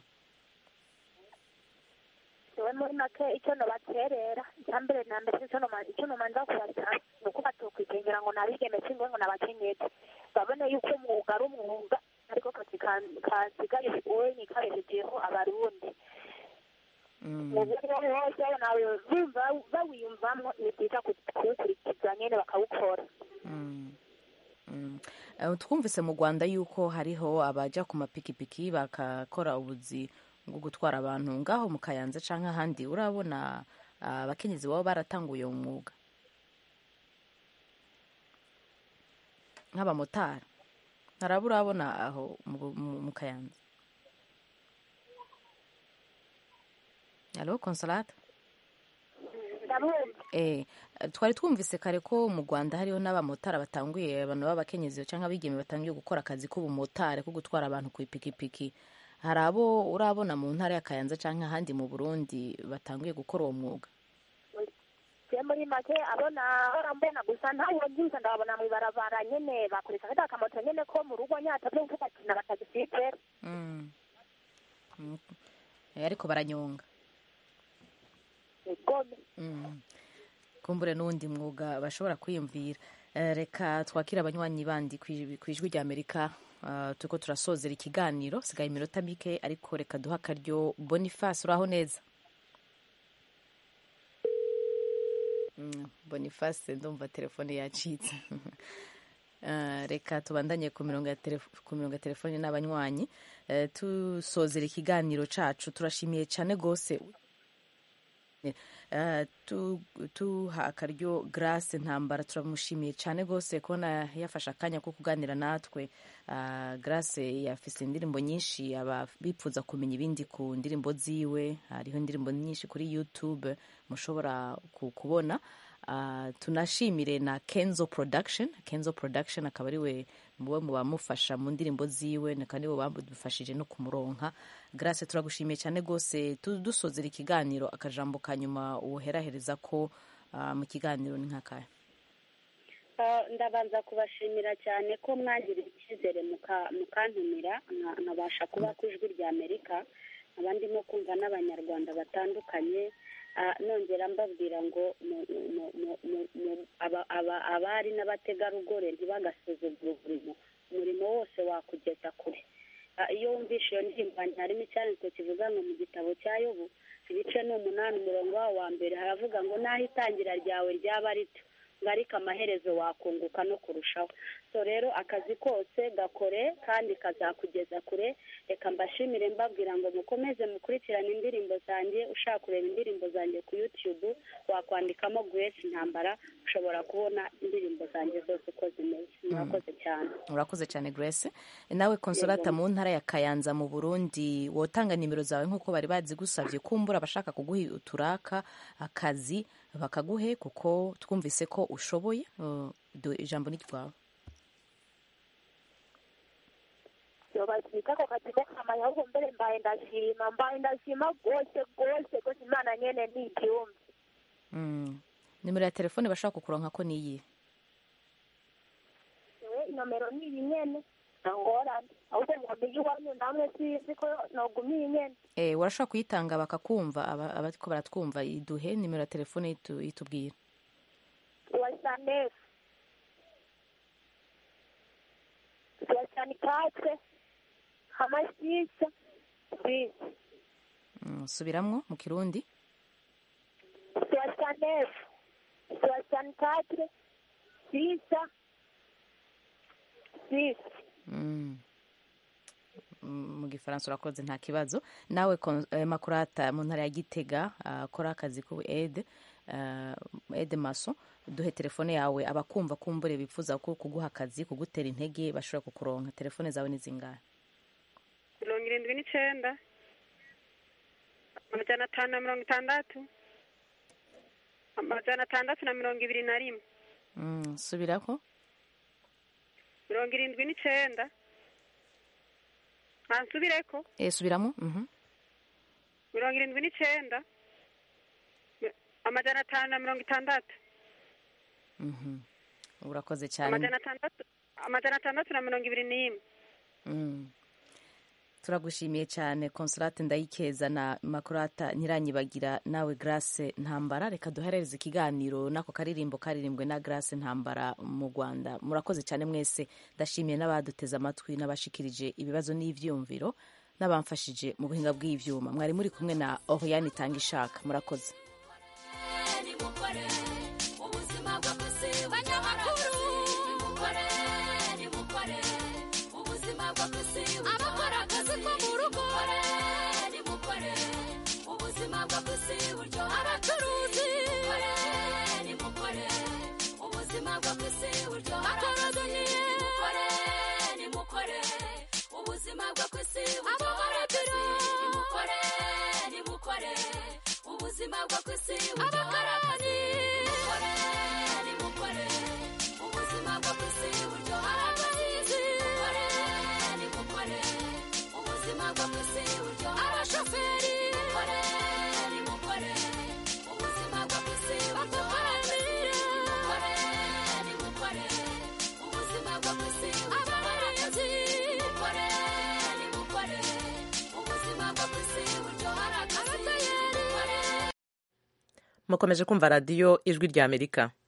yewe muri make icyo nobaterera icya mbere na mbere icyo noma- icyo nomanza kubasaba ni uko batokwigengera ngo nabigeme cyangwa ngo nabakenyezi babone yuko umwuga ari umwuga ariko kazi ka- kasigaye wenye kabeshejeho abarundi mu buryo bwose nawe bumva bawiyumvamo ni byiza ku- kuwukurikiza nyine bakawukora Mm. Mm. Eh, twumvise mu rwanda yuko hariho abajya ku mapikipiki bakakora ubuzi bwo gutwara abantu ngaho mu kayanza cyangwa ahandi urabona ah, abakenyezi baba baratanguye uwo mwuga nk'abamotari ntaraba urabona aho mu- mu mu kayanza alo consolate ndabumva Eh, twari twumvise kare ko mu rwanda hariho n'abamotari batanguye abantu b'abakenyezi cyangwa abigeme batangiye gukora akazi k'ubumotari ko gutwara abantu ku ipikipiki hari abo urabona mu ntara ya kayanza cyangwa ahandi mu burundi batanguye gukora uwo mwuga je muri make abona hora mbona gusa ntawo nziza ndabona mw'ibarabara nyene bakoresha kata akamoto nyene ko mu rugo nyatavye nk'akakina batagisipera Mm. Mm. Eh, ariko baranyonga egome Mm. kumbure n'uwundi mwuga bashobora kwiyumvira Eh, reka twakire abanywanyi bandi kwi- kw'ijwi rya amerika uh, turiko turasozera ikiganiro sigaye iminota mike ariko reka duha akaryo boniface uraho neza Mm, boniface ndumva telefone yacitse Uh, reka tubandanye ku mirongo ya telef- ku mirongo ya telefone n'abanywanyi uh, tusozera ikiganiro cacu turashimiye cyane gose Uh, tu- tuha akaryo grace ntambara turamushimiye cyane rwose kubona yafashe akanya ko kuganira natwe uh, grace yafise indirimbo nyinshi aba bipfuza kumenya ibindi ku ndirimbo ziwe hariho indirimbo nyinshi kuri youtube mushobora ku- kubona uh, tunashimire na kenzo production kenzo production akaba ari we muwe mu bamufasha mu ndirimbo ziwe na kandi bo bamufashije no kumuronka grace turagushimiye cyane rwose Tu- dusozera ikiganiro akajambo ka nyuma woherahereza ko uh, mu kiganiro ni nk'akaya Ah, ndabanza kubashimira cyane ko mwangiriye icyizere muka- mukantumira nka- nkabasha kuba ku ijwi rya amerika nkaba ndimo kumva n'abanyarwanda batandukanye Ah, nongera mbabwira ngo mu- mu- mu- mu- mu- aba- aba- abari n'abategarugori ntibagasuzugure umurimo umurimo wose wakugeza kure Ah, iyo wumvishe iyo ndirimbo wanjye harimo icyanditswe kivuga ngo mu gitabo cya yobu ibice ni umunani umurongo wawo wa mbere haravuga ngo n'aho itangira ryawe ryaba rito ngo ariko amaherezo wakunguka no kurushaho so rero akazi kose gakore kandi kazakugeza kure reka mbashimire mbabwira ngo mukomeze mukurikirane indirimbo zanjye ushaka kureba indirimbo zanjye ku youtube wakwandikamo grace intambara ushobora kubona indirimbo zanjye zose uko zimeze murakoze cyane urakoze cyane grace nawe konsolata mu ntara ya kayanza mu burundi wotanga nimero zawe nk'uko bari bazigusabye kumbura abashaka kuguha uturaka akazi bakaguhe kuko twumvise ko ushoboye Uh, du- ijambo ni ryawe yobazika ako kazi ko kamanya ahubwo mbere mbaye ndashima mbaye ndashima rwose rwose rwose imana nyene ni igihumbi Mm. nimero ya telefone bashaka kukuronka ko niyi ewe inomero ni iyi nyene ntangorane ahubwo mwamenye iwanyu namwe sizi ko noguma iyi nyene eh urashobora kuyitanga bakakumva aba- abariko baratwumva iduhe nimero ya telefone itu- itubwira soixante-neuf soixante-quatre hamwe six six Mm, subiramwo mu kirundi soixante-neuf soixante-quatre six six Mm. Mm, mu gifaransa urakoze nta kibazo nawe kon- eh, makurata mu ntara ya gitega ah, akora akazi ku ede ah, ede maso duhe telefone yawe abakumva kumbure bifuza ko kuguha akazi kugutera intege bashobora kukuronka telefone zawe ni zingahe mirongo irindwi n'icyenda amajana atanu na mirongo itandatu amajana atandatu na mirongo ibiri na rimwe Mm, subirako mirongo irindwi n'icyenda ntansubireko eh, subiramo mhm. mirongo irindwi n'icyenda mi- amajana atanu na mirongo itandatu Mhm. urakoze cyane amajana atandatu amajana atandatu na mirongo ibiri n'imwe Mm. turagushimiye cyane consolate ndayikeza na makurata nyiranyibagira nawe grace ntambara reka duherereze ikiganiro n'ako karirimbo karirimbwe na grace ntambara mu rwanda murakoze cyane mwese ndashimiye n'abaduteze amatwi n'abashikirije ibibazo n'ivyumviro n'abamfashije mu buhinga bw'ivyuma mwari muri kumwe na oriane itanga ishaka murakoze nimukore ubuzima bwo kwisi banyamakuru nimukore nimukore ubuzima bwo kwisi abakora akazi ko mu rugo nimukore ubuzima bwo kwisi buryo abacuruzi nimukore nimukore ubuzima bwo kwisi buryo abakorodoniye nimukore nimukore ubuzima bwo kwisi buryo abakorodiro nimukore nimukore ubuzima bwo kwisi buryo abakarani mukomeje kumva radiyo ijwi rya amerika